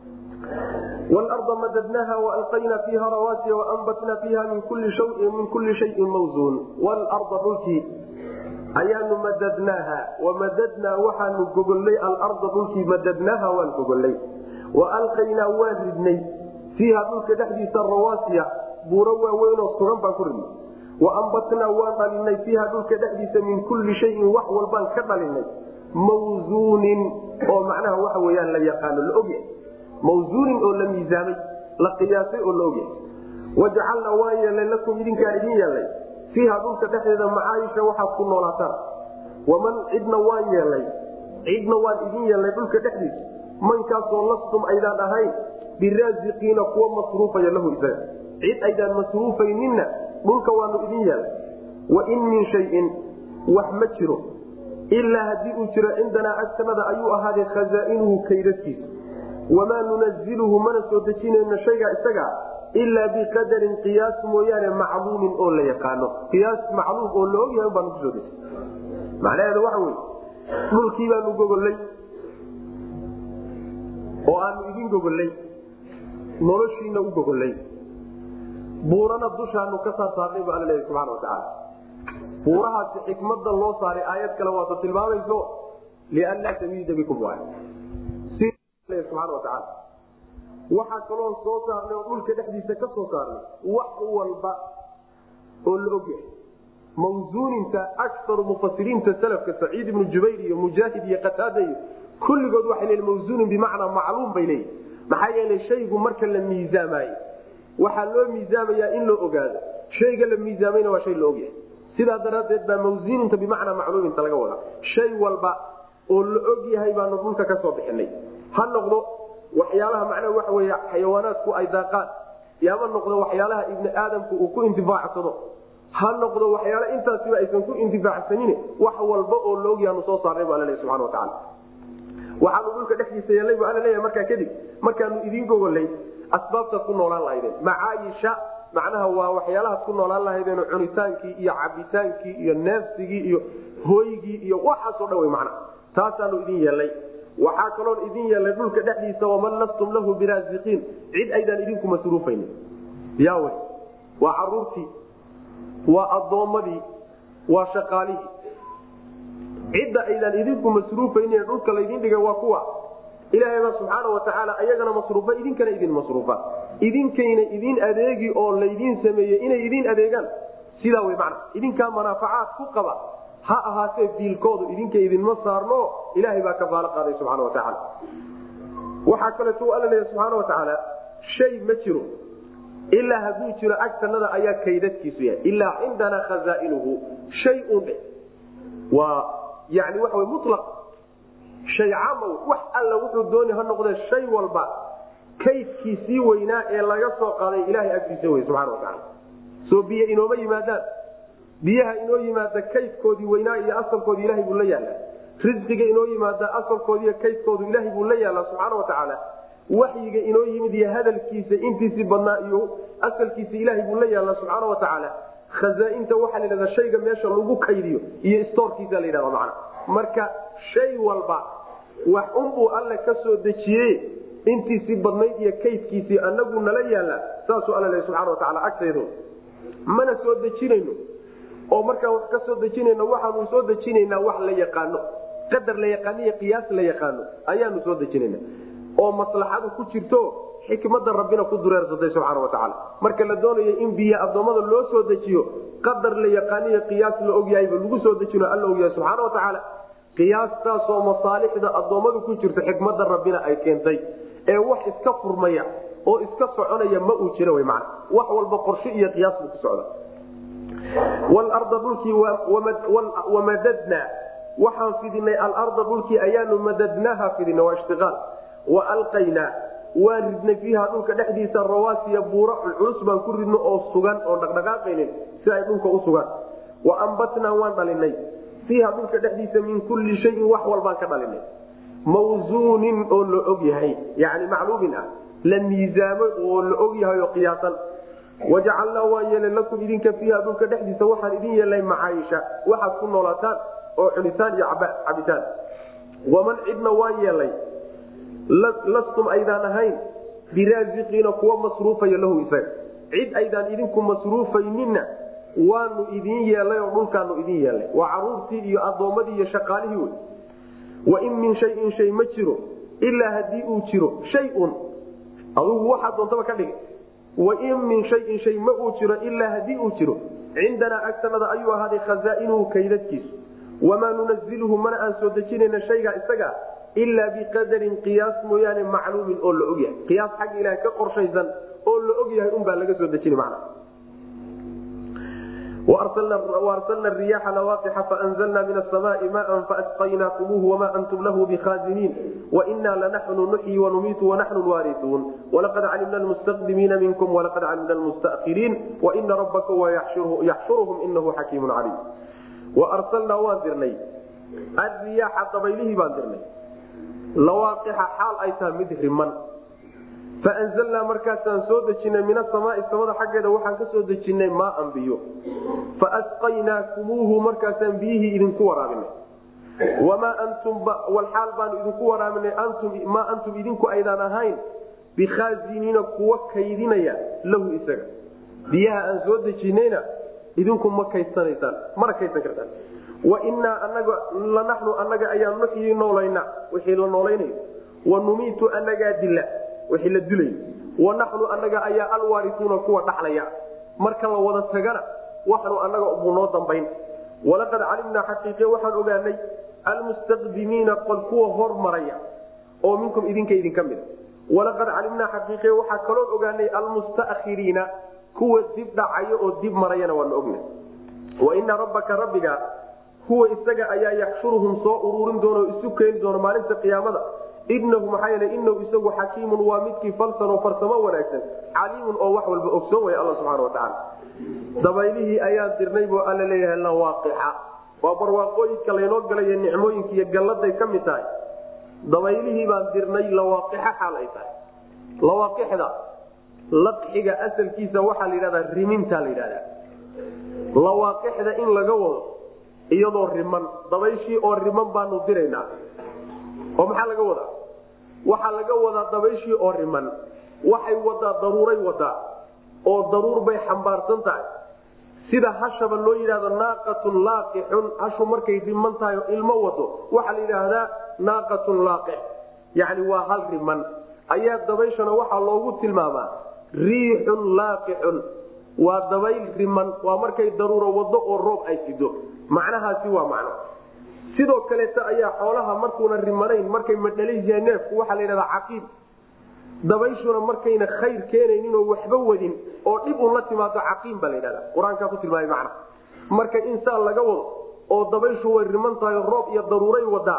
wlarda madadnaha waalqayna fiiha rawaasiya waanbatna fiiha min kulli shayin mawsuun wlarda dhulkii ayaanu madadnaaha wamadadnaa waxaanu gogollay alarda dhulkii madadnaaha waan gogollay waalqaynaa waan ridnay fiiha dhulka dhexdiisa rawaasiya buuro waaweynoo sugan baan ku ridnay waambatnaa waan dhalinay fiiha dhulka dhexdiisa min kulli shayin wax walbaan ka dhalinay mawsuunin oo macnaha waxa weyaan la yaqaano la ogyahay mawsuunin oo la miisaamay la qiyaasay oo la ogyahay wajacalnaa waan yeelnay lakum idinkaan idin yeelnay fiiha dhulka dhexdeeda macaayisha waxaad ku noolaataan waman cidna waan yeelnay cidna waan idin yeelnay dhulka dhexdiisa mankaasoo lastum aydaan ahayn biraasiqiina kuwa masruufaya lahu isaga cid aydaan masruufayninna dhulka waanu idin yeelnay wain min shayin wax ma jiro ilaa haddii uu jiro cindanaa agtanada ayuu ahaaday khazaa'inuhu kaydadkiisa wamaa nunaziluhu mana soo dejinayno shaygaa isagaa ilaa biqadarin qiyaas mooyaane macluumin oo la yaqaano qiyaas macluum oo la ogyahay baanu kusoo dejin macnaheedu waxa wey dhulkii baanu gogollay oo aanu idin gogollay noloshiina u gogollay buurana dushaanu ka saar saarnay bu alla leeyahy subxana watacaala buurahaasi xikmada loo saaray aayad kale waata tilmaamayso lianlaa tamiida bikum waay subxana watacaala waxaa kaloon soo saarnay oo dhulka dhexdiisa ka soo saarnay wax walba oo la ogyahay mawsuuninta akaru mufasiriinta salafka saciid ibnu jubayr iyo mujaahid iyo qataada iyo kulligood waxay leeyiin mawsuunin bimacnaa macluum bay leeyihin maxaa yeelay shaygu marka la miisaamaayo waxaa loo miisaamayaa in loo ogaado shayga la miisaamayna waa shay la ogyahay sidaa daraaddeed baa mawsuuninta bimacnaa macluuminta laga wadaa shay walba oo la og yahay baanu dhulka ka soo bixinay ha noqdo waxyaalaha macnaha waxa wey xayawaanaadku ay daaqaan yama noqdo waxyaalaha ibni aadamku uu ku intifaacsado ha noqdo waxyaala intaasiba aysan ku intifaacsanin wax walba oo laogyaanu soo saarnay bu alla leey subana watacaala waxaanu dhulka dhexdiisa yeelnay bu alla leeyahay markaa kadib markaanu idiin gogolay asbaabtaad ku noolaan lahaydeen macaayisha macnaha waa waxyaalahaad ku noolaan lahaydeen cunitaankii iyo cabitaankii iyo neefsigii iyo hooygii iyo waxaasoo dhan wey macnaha taasaanu idin yeelnay waxaa kaloon idin yeelnay dhulka dhexdiisa waman lastum lahu biraasiqiin cid aydaan idinku masruufaynin yaawe waa caruurtii waa addoommadii waa shaqaalihii cidda aydaan idinku masruufaynin dhulka laydin dhigay waa kuwa ilaahayba subxaana watacaala ayagana masruufa idinkana idin masruufa idinkayna idin adeegi oo laydin sameeyey inay idin adeegaan sidaa wey macna idinkaa manaafacaad ku qaba ha ahaatee biilkoodu idinka idinma saarno ilaahay baa kafaalo qaaday subxana watacaala waxaa kaleeto alla leeya subxaana watacaala shay ma jiro ilaa hadduu jiro agtanada ayaa kaydadkiisu yahay ilaa cindanaa khazaa'inuhu shay un dhe waa yani waxa wy mulaq shay caama wax alla wuxuu dooni ha noqdee shay walba kaydkiisii weynaa ee laga soo qaaday ilahay agtiisa wey subxana watacaala soo biyo inooma yimaadaan biyaha inoo yimaada kaydkoodii weynaa iyo asalkoodii ilahay buu la yaallaa risqiga inoo yimaada asalkoodiiyo kaydkoodu ilaahay buu la yaallaa subxaana watacaala waxyiga inoo yimid iyo hadalkiisa intiisii badnaa iyo asalkiisa ilaahay buu la yaallaa subxaana watacaala khazaainta waxaa la yidhahdaa shayga meesha lagu kaydiyo iyo stoorkiisa la yidhahda macna marka shay walba wax unbuu alle ka soo dejiye intiisii badnayd iyo kaydkiisii anagu nala yaallaa saasuu alla lehy subxana watacaala agtaydo mana soo dejinayno oo markaan wax ka soo dejinayno waxaanu soo dejinaynaa wax la yaqaano qadar la yaqaano iyo qiyaas la yaqaano ayaanu soo dejinayna oo maslaxadu ku jirto xikmada rabbina ku dureersatay subxaana watacaala marka la doonayo in biyo addoommada loo soo dejiyo qadar la yaqaaniyo qiyaas la ogyahayba lagu soo dejino alla ogyahay subxaana watacaala qiyaastaasoo masaalixda addoommadu ku jirto xikmada rabbina ay keentay ee wax iska furmaya oo iska soconaya ma uu jira man wax walba qorshe iyo qiyaas buu ku socda walarda dhulkii wamadadnaa waxaan fidinay alarda dhulkii ayaanu madadnaaha fidina waa ishtiaal wa alqaynaa waan ridnay fiiha dhulka dhexdiisa rawaasiya buura culculus baan ku ridno oo sugan oon dhaqdhaqaaqaynin si ay dhulka u sugaan wa ambatnaa waan dhalinay fiiha dhulka dhexdiisa min kulli shayin wax walbaan ka dhalinay mawsuunin oo la og yahay yani macluumin ah la miisaamo oo la og yahay oo qiyaasan wajacalnaa waan yeelay lakum idinka fiiha dhulka dhexdiisa waxaan idin yeelnay macaayisha waxaad ku noolaataan oo cunitaan iyo cabitaan waman cidna waan yeelay lastum aydaan ahayn biraasiqiina kuwa masruufaya lahu isaga cid aydaan idinku masruufayninna waanu idin yeelay oo dhulkaanu idin yeelnay waa caruurtii iyo addoommadii iyo shaqaalihii wey wain min shayin shay ma jiro ilaa haddii uu jiro shayun adugu waxaa doontaba ka dhigay wain min shayin shay ma uu jiro ilaa haddii uu jiro cindanaa agtanada ayuu ahaaday khazaa'inuhu kaydadkiisu wamaa nunaziluhu mana aan soo dejinayna shaygaa isaga ilaa biqadarin qiyaas mooyaane macluumin oo la ogyahay qiyaas xagga ilaha ka qorshaysan oo la ogyahay unbaa laga soo dejini man arsalna riyaaxa lawaaqixa faanzalna min asamaai maan faasqaynaakumuuhu wamaa antum lahu bikhaaziniin wainaa lanaxnu nuxyi wanumiitu wanaxnu lwaarisuun walaqad calimna lmustaqdimiina minkum walaqad calimna lmustakhiriin waina rabbaka yaxshuruhum inahu xakiimun caliim waarsalnaa waan dirnay ariyaaxa dabaylihii baan dirnay lawaaqixa xaal ay tahay mid riman faanzalnaa markaasaan soo dejinay min asamaai samada xaggeeda waxaan ka soo dejinay maaan biyo faasqaynaakumuuhu markaasaan biyihii idinku waraabinay wamaa antum walxaal baanu idinku waraabinay maa antum idinku aydaan ahayn bikhaaziniina kuwa kaydinaya lahu isaga biyaha aan soo dejinayna idinku ma kaydanaysaan mana kaydsan kartaan wainaa anaga lanaxnu anaga ayaa nuxyii noolayna wixii la noolaynayo wanumiitu anagaa dila wixii la dilay wanaxnu anaga ayaa alwaarisuuna kuwa dhaxlaya marka la wada tagana waxnu anaga buu noo dambayn walaqad calimnaa xaqiiqe waxaan ogaanay almustaqdimiina qol kuwa hormaraya oo minkum idinka idinka mida walaqad calimnaa xaqiiqe waxaa kaloo ogaanay almustakhiriina kuwa dib dhacaya oo dib marayana waanu ogna waina rabbaka rabbiga huwa isaga ayaa yaxshuruhum soo uruurin doona oo isu keeni doona maalinta qiyaamada inahu maxaa yeele inahu isagu xakiimun waa midkii falsan oo farsamo wanaagsan caliimun oo wax walba ogsoon way alla subxana watacaala dabaylihii ayaan dirnay buu alla leeyahay lawaaqixa waa barwaaqooyinka laynoo galayo nicmooyinka iyo galladay ka mid tahay dabaylihii baan dirnay lawaaqixa xaal ay tahay lawaaqixda laqxiga asalkiisa waxaa la yidhahdaa riminta la yidhahdaa lawaaqixda in laga wado iyadoo riman dabayshii oo riman baanu diraynaa oo maxaa laga wadaa waxaa laga wadaa dabayshii oo riman waxay wadaa daruuray wadaa oo daruur bay xambaarsan tahay sida hashaba loo yidhahdo naaqatun laaqixun hashu markay riman tahay oo ilmo wado waxaa la yidhaahdaa naaqatun laaqix yacni waa hal riman ayaa dabayshana waxaa loogu tilmaamaa riixun laaqixun waa dabayl riman waa markay daruuro wado oo roob ay sido macnahaasi waa macno sidoo kaleeta ayaa xoolaha markuuna rimanayn markay madhalaysiya neefku waxaa la yidhahdaa caqiib dabayshuna markayna khayr keenaynin oo waxba wadin oo dhib un la timaado caqiim baa la yidhahda qur-aankaa ku tilmaamay macna marka insaan laga wado oo dabayshu way riman tahay roob iyo daruuray wadaa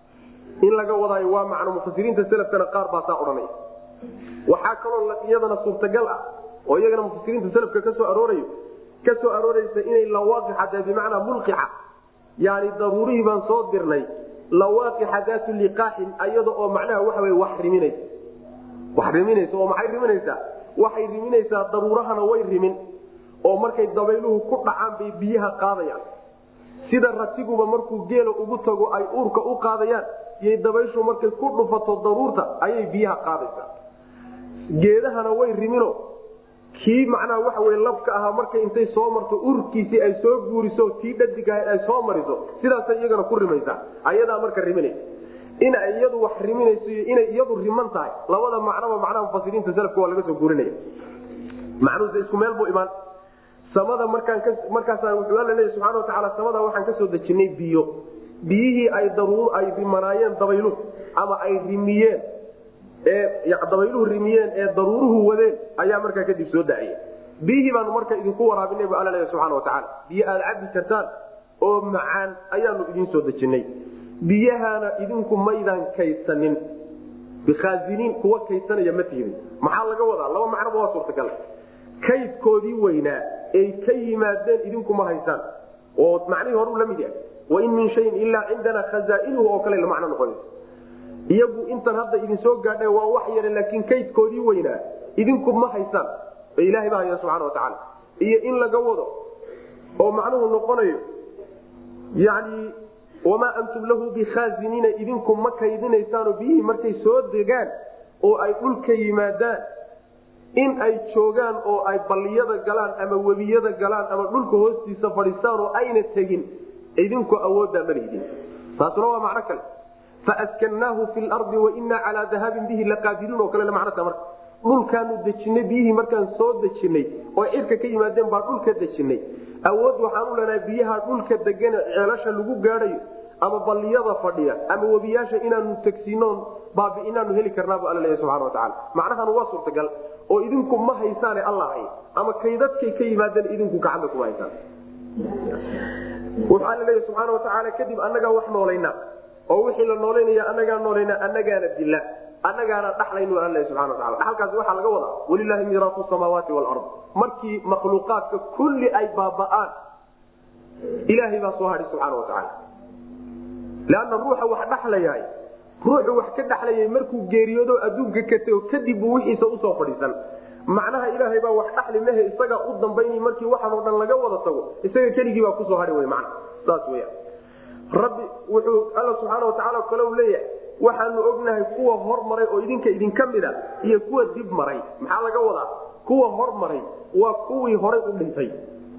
in laga wadaayo waa macno mufasiriinta selafkana qaar baa saa odhanaya waxaa kaloo iyadana suurtagal ah oo iyagana mufasiriinta selafka ka soo aroorayo ka soo arooraysa inay lawaaqixa tahay bimacnaa mulqixa yani daruurihii baan soo dirnay lawaaqixa daatu liqaaxin ayada oo macnaha waxa wey wax riminaysa wax riminaysa oo maxay riminaysaa waxay riminaysaa daruurahana way rimin oo markay dabayluhu ku dhacaan bay biyaha qaadayaan sida ratiguba markuu geela ugu tago ay uurka u qaadayaan yay dabayshu markay ku dhufato daruurta ayay biyaha qaadaysaa geedahana way rimino kii macnaha waxa wey labka ahaa markay intay soo marto urkiisii ay soo guuriso tii dhadig ahayd ay soo mariso sidaasay iyagana ku rimaysaa ayadaa marka riminaysa inay iyadu wax riminayso iyo inay iyadu riman tahay labada macnoba macnaha mufasiriinta salafka waa laga soo guurinaya macnuhuse isku meel buu imaan samada markaan markaasa wuxuu alla leeya subxana watacaala samada waxaan ka soo dejinay biyo biyihii ay daruur ay rimanaayeen dabayluhu ama ay rimiyeen ee dabayluhu rimiyeen ee daruuruhu wadeen ayaa markaa kadib soo dacaya biyihii baanu marka idinku waraabinay bu alla leeya subxana watacaala biyo aad cabi kartaan oo macaan ayaanu idiin soo dejinay biyahana idinku maydaan kaydsanin bikhaaziniin kuwa kaydsanaya ma tihidin maxaa laga wadaa laba macnoba waa suurtagal kaydkoodii weynaa ay ka yimaadeen idinkuma haysaan oo macnihii horuu la mid yahay wain min shayin ilaa cindana khazaa'inuhu oo kale macno noqonaysa iyagu intan hadda idin soo gaadha waa wax yare laakiin kaydkoodii weynaa idinku ma haysaan oo ilahay baa haya subxana watacaala iyo in laga wado oo macnuhu noqonayo yani wamaa antum lahu bikhaaziniina idinku ma kaydinaysaanoo biyihii markay soo degaan oo ay dhulka yimaadaan in ay joogaan oo ay balliyada galaan ama webiyada galaan ama dhulka hoostiisa fadhiistaan oo ayna tegin idinku awooddaa malihidin taasuna waa macno kale faaskannaahu fi lardi wainaa calaa dahaabin bihi laqaadiruun oo kale macnota marka dhulkaanu dejinay biyihii markaan soo dejinay oo cirka ka yimaadeen baa dhulka dejinay awood waxaan u leenahay biyaha dhulka degane ceelasha lagu gaadhayo ama balliyada fadhiya ama webiyaasha inaanu tegsiinoon baabi inaanu heli karnaabu alla leeya subxana watacaala macnahan waa suurtagal oo idinku ma haysaane alla hay ama kaydadkay ka yimaadeen idinku gacanta kuma haysaan wuxuu alla leeya subxaana watacaala kadib annagaa wax noolayna oo wixii la noolaynaya annagaa noolayna annagaana dila annagaana dhaxlaynu alla subana wataala dhaxalkaasi waxaa laga wadaa walilaahi miiraatu samaawaati walard markii makhluuqaadka kulli ay baaba'aan ilaahay baa soo hadhi subxaana watacaala leanna ruuxa wax dhaxlayahay ruuxu wax ka dhaxlayay markuu geeriyoodo adduunka ka tego kadib buu wixiisa usoo fadhiisan macnaha ilaahay baa wax dhaxli mehe isagaa u dambayni markii waxaanoo dhan laga wada tago isaga keligii baa kusoo hadhi wy man saas weya rabbi wuxuu alla subxaana watacaala kale u leeyahay waxaanu ognahay kuwa hormaray oo idinka idinka mida iyo kuwa dib maray maxaa laga wadaa kuwa hormaray waa kuwii horay u dhintay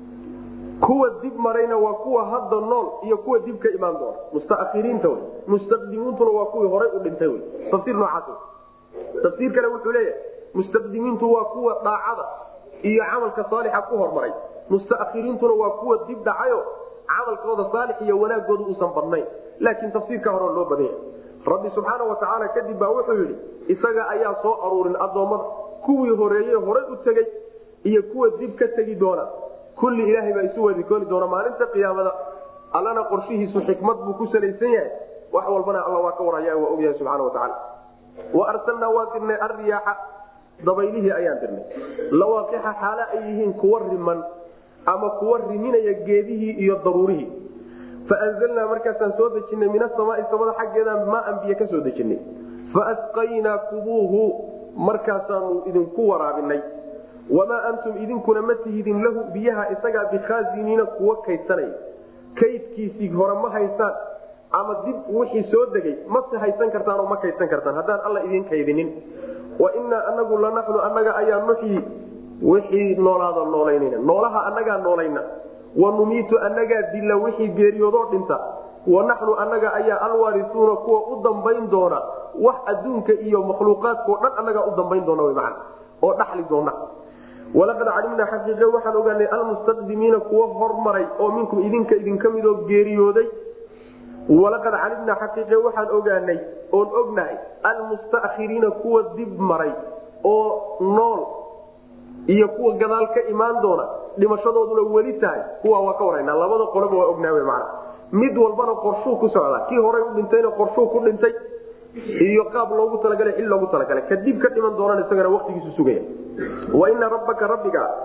kuwa dib marayna waa kuwa hadda nool iyo kuwa dib ka imaan doona mustaakhiriinta wy mustaqdimiintuna waa kuwii horay u dhintay wy tafsiir noocaas tafsiir kale wuxuu leeyahay mustaqdimiintu waa kuwa daacada iyo camalka saalixa ku hormaray mustaakhiriintuna waa kuwa dib dhacayo camalkooda saalix iyo wanaagooda uusan badnayn laakiin tafsiirka hore loo badanya rabbi subxaana watacaala kadib baa wuxuu yidhi isaga ayaa soo aruurin addoommada kuwii horeeye horay u tegey iyo kuwa dib ka tegi doona kulli ilaahay baa isu wadikooni doona maalinta qiyaamada allana qorshihiisu xikmad buu ku salaysan yahay wax walbana alla waa ka waraya waa ogyahay subxana watacaala wa arsalnaa waa dirnay arriyaaxa dabaylihii ayaan dirnay lawaaqixa xaale ay yihiin kuwa riman ama kuwa riminaya geedihii iyo daruurihii faanzalnaa markaasaan soo dejinay min asamaai samada xaggeedaan maaan biyo ka soo dejinay faasqaynaakubuuhu markaasaanu idinku waraabinay wamaa antum idinkuna ma tihidin lahu biyaha isagaa bikhaaziniina kuwa kaydsanaya kaydkiisii hore ma haysaan ama dib wixii soo degay mase haysan kartaan oo ma kaydsan kartaan haddaan alla idin kaydinin wa inaa anagu lanaxnu annaga ayaa nuxyi wixii noolaada noolaynayna noolaha annagaa noolayna wa numiitu annagaa dilla wixii geeriyoodoo dhinta wa naxnu annaga ayaa alwaarisuuna kuwa u dambayn doona wax adduunka iyo makhluuqaadkao dhan annagaa u dambayn doona wman oo dhaxli doona walaqad calimnaa xaqiiqe waxaan ogaanay almustaqdimiina kuwa hormaray oo minkum idinka idinka midoo geeriyooday walaqad calimnaa xaqiiqe waxaan ogaanay oon ognahay almustaakhiriina kuwa dib maray oo nool iyo kuwa gadaal ka imaan doona dhimashadooduna weli tahay kuwa waa ka warana labada qoloba waa ognaa man mid walbana qorshuu ku socdaa kii horay u dhintayna qorshuu ku dhintay iyo qaab loogu talagalay xil loogu talagalay kadib ka dhiman doonaan isagana waqtigiisu sugaya wa ina rabbaka rabbiga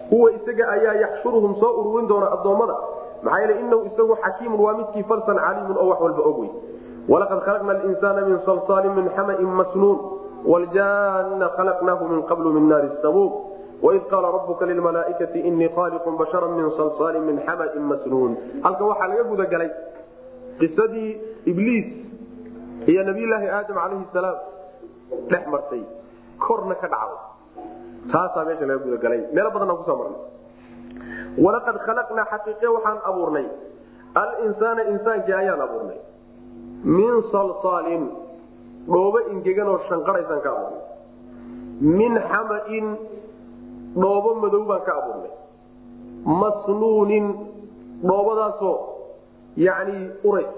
huwa isaga ayaa yaxshuruhum soo ururin doona addoommada maxaa yeele inahu isagu xakiimun waa midkii falsan caliimun oo wax walba og wey walaqad khalaqna alinsaana min salsaalin min xamain masnuun wljanna khalaqnaahu min qablu min naari samuum waid qaala rabuka lilmalaaikati inii khaaliqun bashara min salsaalin min xamain masnuun halkan waxaa laga gudagalay qisadii ibliis iyo nabiyulaahi aadam calayhi salaam dhex martay korna ka dhacday taasaa meesha laga gudagalay meelo badan aan kusoo marnay walaqad khalaqnaa xaqiiqe waxaan abuurnay alinsaana insaankii ayaan abuurnay min salsaalin dhoobo ingegan oo shanqaraysaan ka abuurnay min xamain dhoobo madow baan ka abuurnay masnuunin dhoobadaasoo yacni urays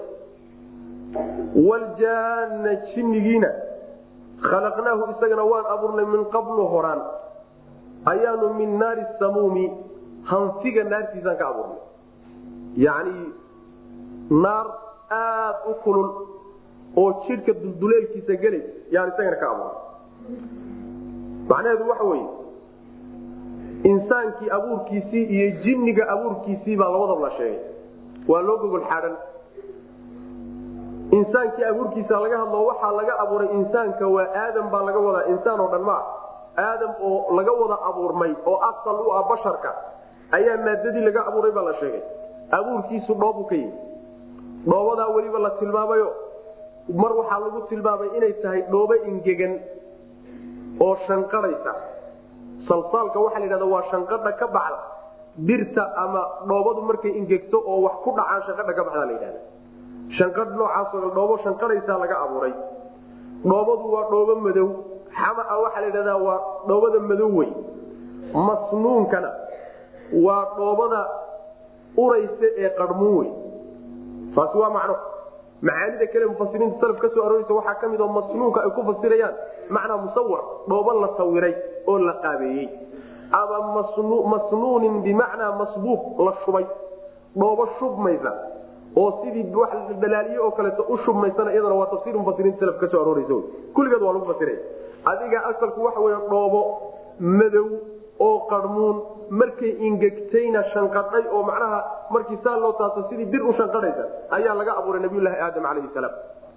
waljaana jinnigiina khalaqnaahu isagana waan abuurnay min qablu horaan ayaanu min naari samuumi hanfiga naartiisaan ka abuurnay yacni naar aada u kulul oo jidhka dulduleelkiisa gelay yaan isagana ka abuurnay macnaheedu waxa weeye insaankii abuurkiisii iyo jinniga abuurkiisii baa labadaba la sheegay waa loo gogol xaadhan insaankii abuurkiisa laga hadlo waxaa laga abuuray insaanka waa aadam baa laga wadaa insaan oo dhan maa aadam oo laga wada abuurmay oo asal u ah basharka ayaa maadadii laga abuuray baa la sheegay abuurkiisu dhoobu ka yimi dhoobadaa weliba la tilmaamayo mar waxaa lagu tilmaamay inay tahay dhoobo ingegan oo shanqadhaysa salsaalka waxaa la yidhahda waa shanqadha ka baxda birta ama dhoobadu markay ingegto oo wax ku dhacaan shanqadha ka baxdaa la yidhahda shanqadh noocaasoo dhoobo shanqadhaysaa laga abuuray dhoobadu waa dhoobo madow xamaa waxaa la yidhahdaa waa dhoobada madow wey masnuunkana waa dhoobada uraysa ee qarmuun wey taasi waa macno macaanida kale mufasiriinta salaf ka soo arooreysa waxaa ka mid oo masnuunka ay ku fasirayaan macnaa musawar dhoobo la sawiray oo la qaabeeyey ama masnuunin bimacnaa masbuuq la shubay dhoobo shubmaysa oo sidii balaaliye oo kaleeto u shubmaysana iyadana waa tafsir mufasiriinta salaf ka soo arooreysa kulligeed waa lagu fasiraya adiga asalku waxa wey dhoobo madow oo qarmuun markay ingegtayna shanqadhay oo macnaha markii saa loo taaso sidii bir u shanqadhaysa ayaa laga abuuray nabiyulaahi aadam calayhi salaam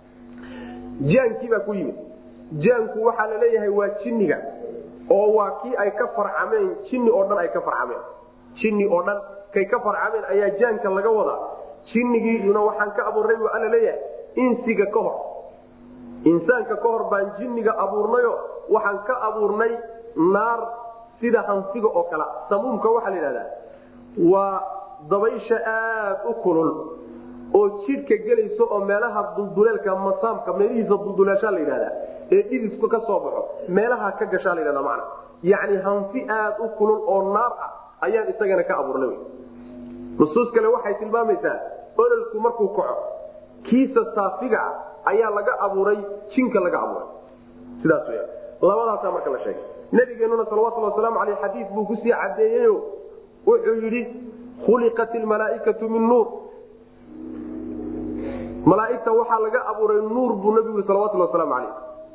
jaankiibaa ku yimid jaanku waxaa la leeyahay waa jinniga oo waa kii ay ka farcameen jinni oo dhan ay ka farcameen jinni oo dhan kay ka farcameen ayaa jaanka laga wadaa jinnigiina waxaan ka abuurnay buu alla leeyahay insiga ka hor insaanka ka hor baan jinniga abuurnayo waxaan ka abuurnay naar sida hansiga oo kale samuumka waxaa la yidhahdaa waa dabaysha aad u kulul oo jidhka gelayso oo meelaha dulduleelka masaamka meelihiisa dulduleeshaa la yidhahdaa ee dhididku ka soo baxo meelaha ka gashaa la yidhahda macna yacni hanfi aad u kulul oo naar ah ayaan isagana ka abuurnay wy nusuus kale waxay tilmaamaysaa ololku markuu kaco kiisa saafiga ah ayaa laga abuuray jinka laga abuuray sidaas wya labadaasaa marka la sheegay nabigeenuna salawatuli wasalaamu aleyh xadiid buu kusii cadeeyeyo wuxuu yidhi khuliqat ilmalaaikatu min nuur malaaigta waxaa laga abuuray nuur buu nabigu yii salawatuli wasalaamu aleyh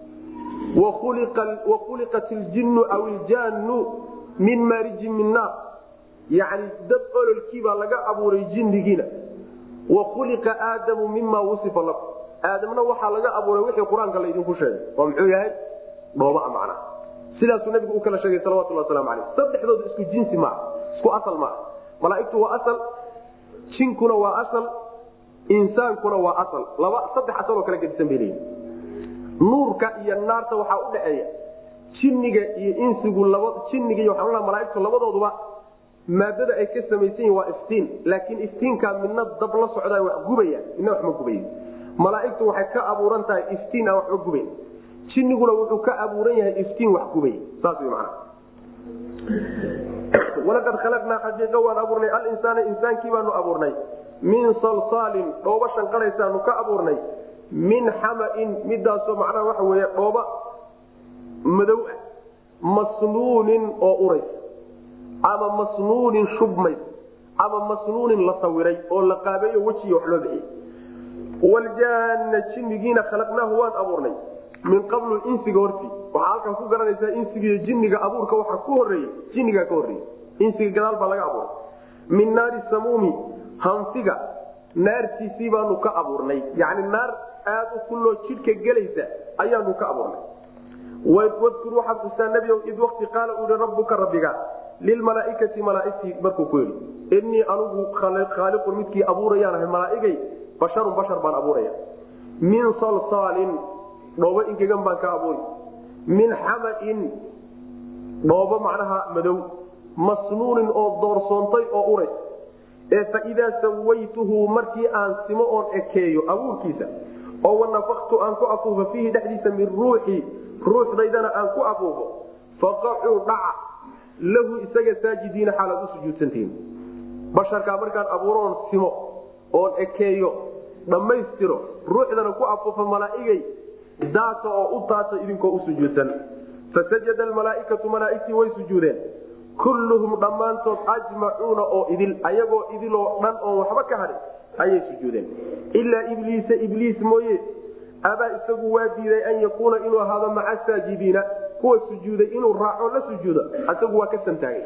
wa khuliqat iljinnu aw iljaannu min maarijin min naar yani dad ololkiibaa laga abuuray jinnigiina wa khuliqa aadamu mima wusifa lakum aadamna waxaa laga abuuray wixii qur-aanka laydinku sheegay oo muxuu yahay dhooba macna sidaasuu nabigu u kala sheegay salawatuli waslamu aleyh saddexdoodu isku jinsi maaha isku asal maaha malaaigtu waa asal jinkuna waa asal insaankuna waa asal laba saddex asaloo kala gedisan bay leeyihin nuurka iyo naarta waxaa u dhaxeeya jinniga iyo insigu laba jinniga iyo waxaan malaaigtu labadooduba maadada ay ka samaysan yihin waa iftiin laakiin iftiinkaa midna dab la socdaa wax gubaya midna wax ma gubayo malaaigtu waxay ka abuuran tahay iftiin aan waxba gubayn jinniguna wuxuu ka abuuran yahay iftiin wax gubay saas wy mana walaqad khalaqnaa xaqiiqa waan abuurnay alinsaana insaankii baanu abuurnay min salsaalin dhooba shanqadhaysaanu ka abuurnay min xamain midaasoo macnaha waxa weeye dhooba madow ah masnuunin oo urays ama masnuunin shubmays ama masnuunin la sawiray oo la qaabeeyo wejiga wax loo bixiyey waljaana jinnigiina khalaqnaahu waan abuurnay min qablu insiga hortii waxaa halkan ku garanaysaa insigiiyo jinniga abuurka waxa ku horeeyey jinnigaa ka horreeyey insiga gadaal baa laga abuuray min naari samuumi hanfiga naartiisii baanu ka abuurnay yani naar aad u kulloo jidhka gelaysa ayaanu ka abuurnay wadkur waxaad xustaa nebi id wakti qaala uu yihi rabbuka rabbiga lilmalaaikati malaaigtii markuu ku yidhi innii anugu khaaliqun midkii abuurayaan ahay malaaigay basharun bashar baan abuuraya min salsaalin dhoobo ingegan baan ka abuuri min xamain dhoobo macnaha madow masnuunin oo doorsoontay oo uray ee faidaa sawaytuhu markii aan simo oon ekeeyo abuurkiisa oo wanafaktu aan ku afuufo fiihi dhexdiisa min ruuxii ruuxdaydana aan ku afuufo faqacuu dhaca lahu isaga saajidiina xaalaad u sujuudsantihiin basharkaa markaan abuuroon simo oon ekeeyo dhammaystiro ruuxdana ku afuufo malaa'igay daata oo u daata idinkoo u sujuudsan fasajada almalaaikatu malaaigtii way sujuudeen kulluhum dhammaantood ajmacuuna oo idil ayagoo idiloo dhan oon waxba ka hadhin ayay sujuudeen ilaa ibliisa ibliis mooye abaa isagu waa diiday an yakuuna inuu ahaado maca saajidiina kuwa sujuuday inuu raaco la sujuudo isagu waa ka santaagay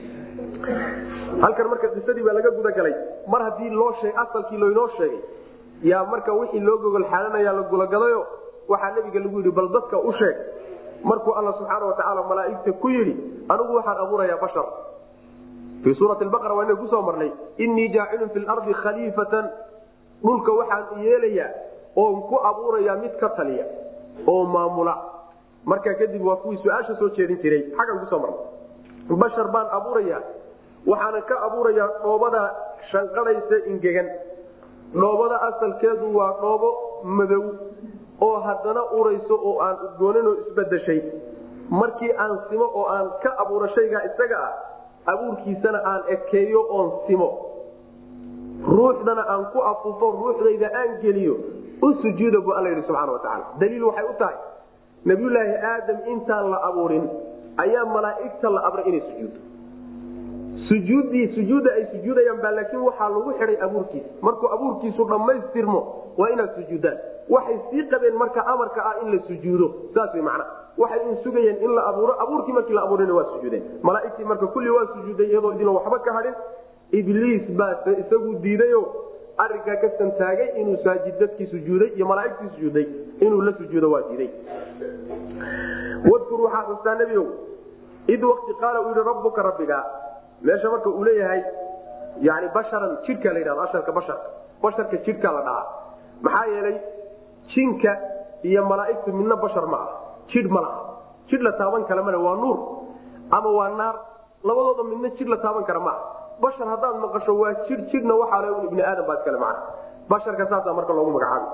halkan marka qisadii baa laga gudagalay mar haddii loo sheeg asalkii loynoo sheegay yaa marka wixii loo gogol xaalanaya la gulagadayo waxaa nabiga lagu yidhi bal dadka u sheeg markuu alla subxaana watacaala malaaigta ku yidhi anigu waxaan abuurayaa bashar fii suurati baqara waa inaga kusoo marnay innii jaacilun fi lardi khaliifatan dhulka waxaan yeelayaa oon ku abuurayaa mid ka taliya oo maamula markaa kadib waa kuwii su-aasha soo jeedin jiray xaggan kusoo marnay bashar baan abuurayaa waxaana ka abuurayaa dhoobada shanqadhaysa ingegan dhoobada asalkeedu waa dhoobo madow oo haddana urayso oo aan udgooninoo isbedeshay markii aan simo oo aan ka abuuro shaygaa isaga ah abuurkiisana aan ekeeyo oon simo ruuxdana aan ku afuufo ruuxdayda aan geliyo u sujuuda bu alla yidhi subxana watacaala daliil waxay u tahay nabiyulaahi aadam intaan la abuurin ayaa malaa'igta la abray inay sujuuddo sujuuddii sujuudda ay sujuudayaan baa laakiin waxaa lagu xidhay abuurkiisa markuu abuurkiisu dhammaystirmo waa inaad sujuuddaan waxay sii qabeen marka amarka ah in la sujuudo saas way macna waxay in sugayeen in la abuuro abuurkii markii la abuurana waa sujuudeen malaaigtii marka kulli waa sujuuday iyadoo idinla waxba ka hadhin ibliis baa isagu diidayo arinkaa ka santaagay inuu saajid dadkii sujuuday iyo malaaigtii sujuuday inuu la sujuudo waa diiday wadkur waxaa xustaa nebiow id wakti qaala uu yihi rabbuka rabbiga meesha marka uu leeyahay yani basharan jidhka la yidhahdo asharka basharka basharka jidhka la dhahaa maxaa yeelay jinka iyo malaaigtu midna bashar ma ah jidh ma laha jidh la taaban kara male waa nuur ama waa naar labadooda midna jidh la taaban kara ma ah bashar haddaad maqasho waa jidh jidhna waxaa le ibni aadam baa iskale macna basharka saasaa marka loogu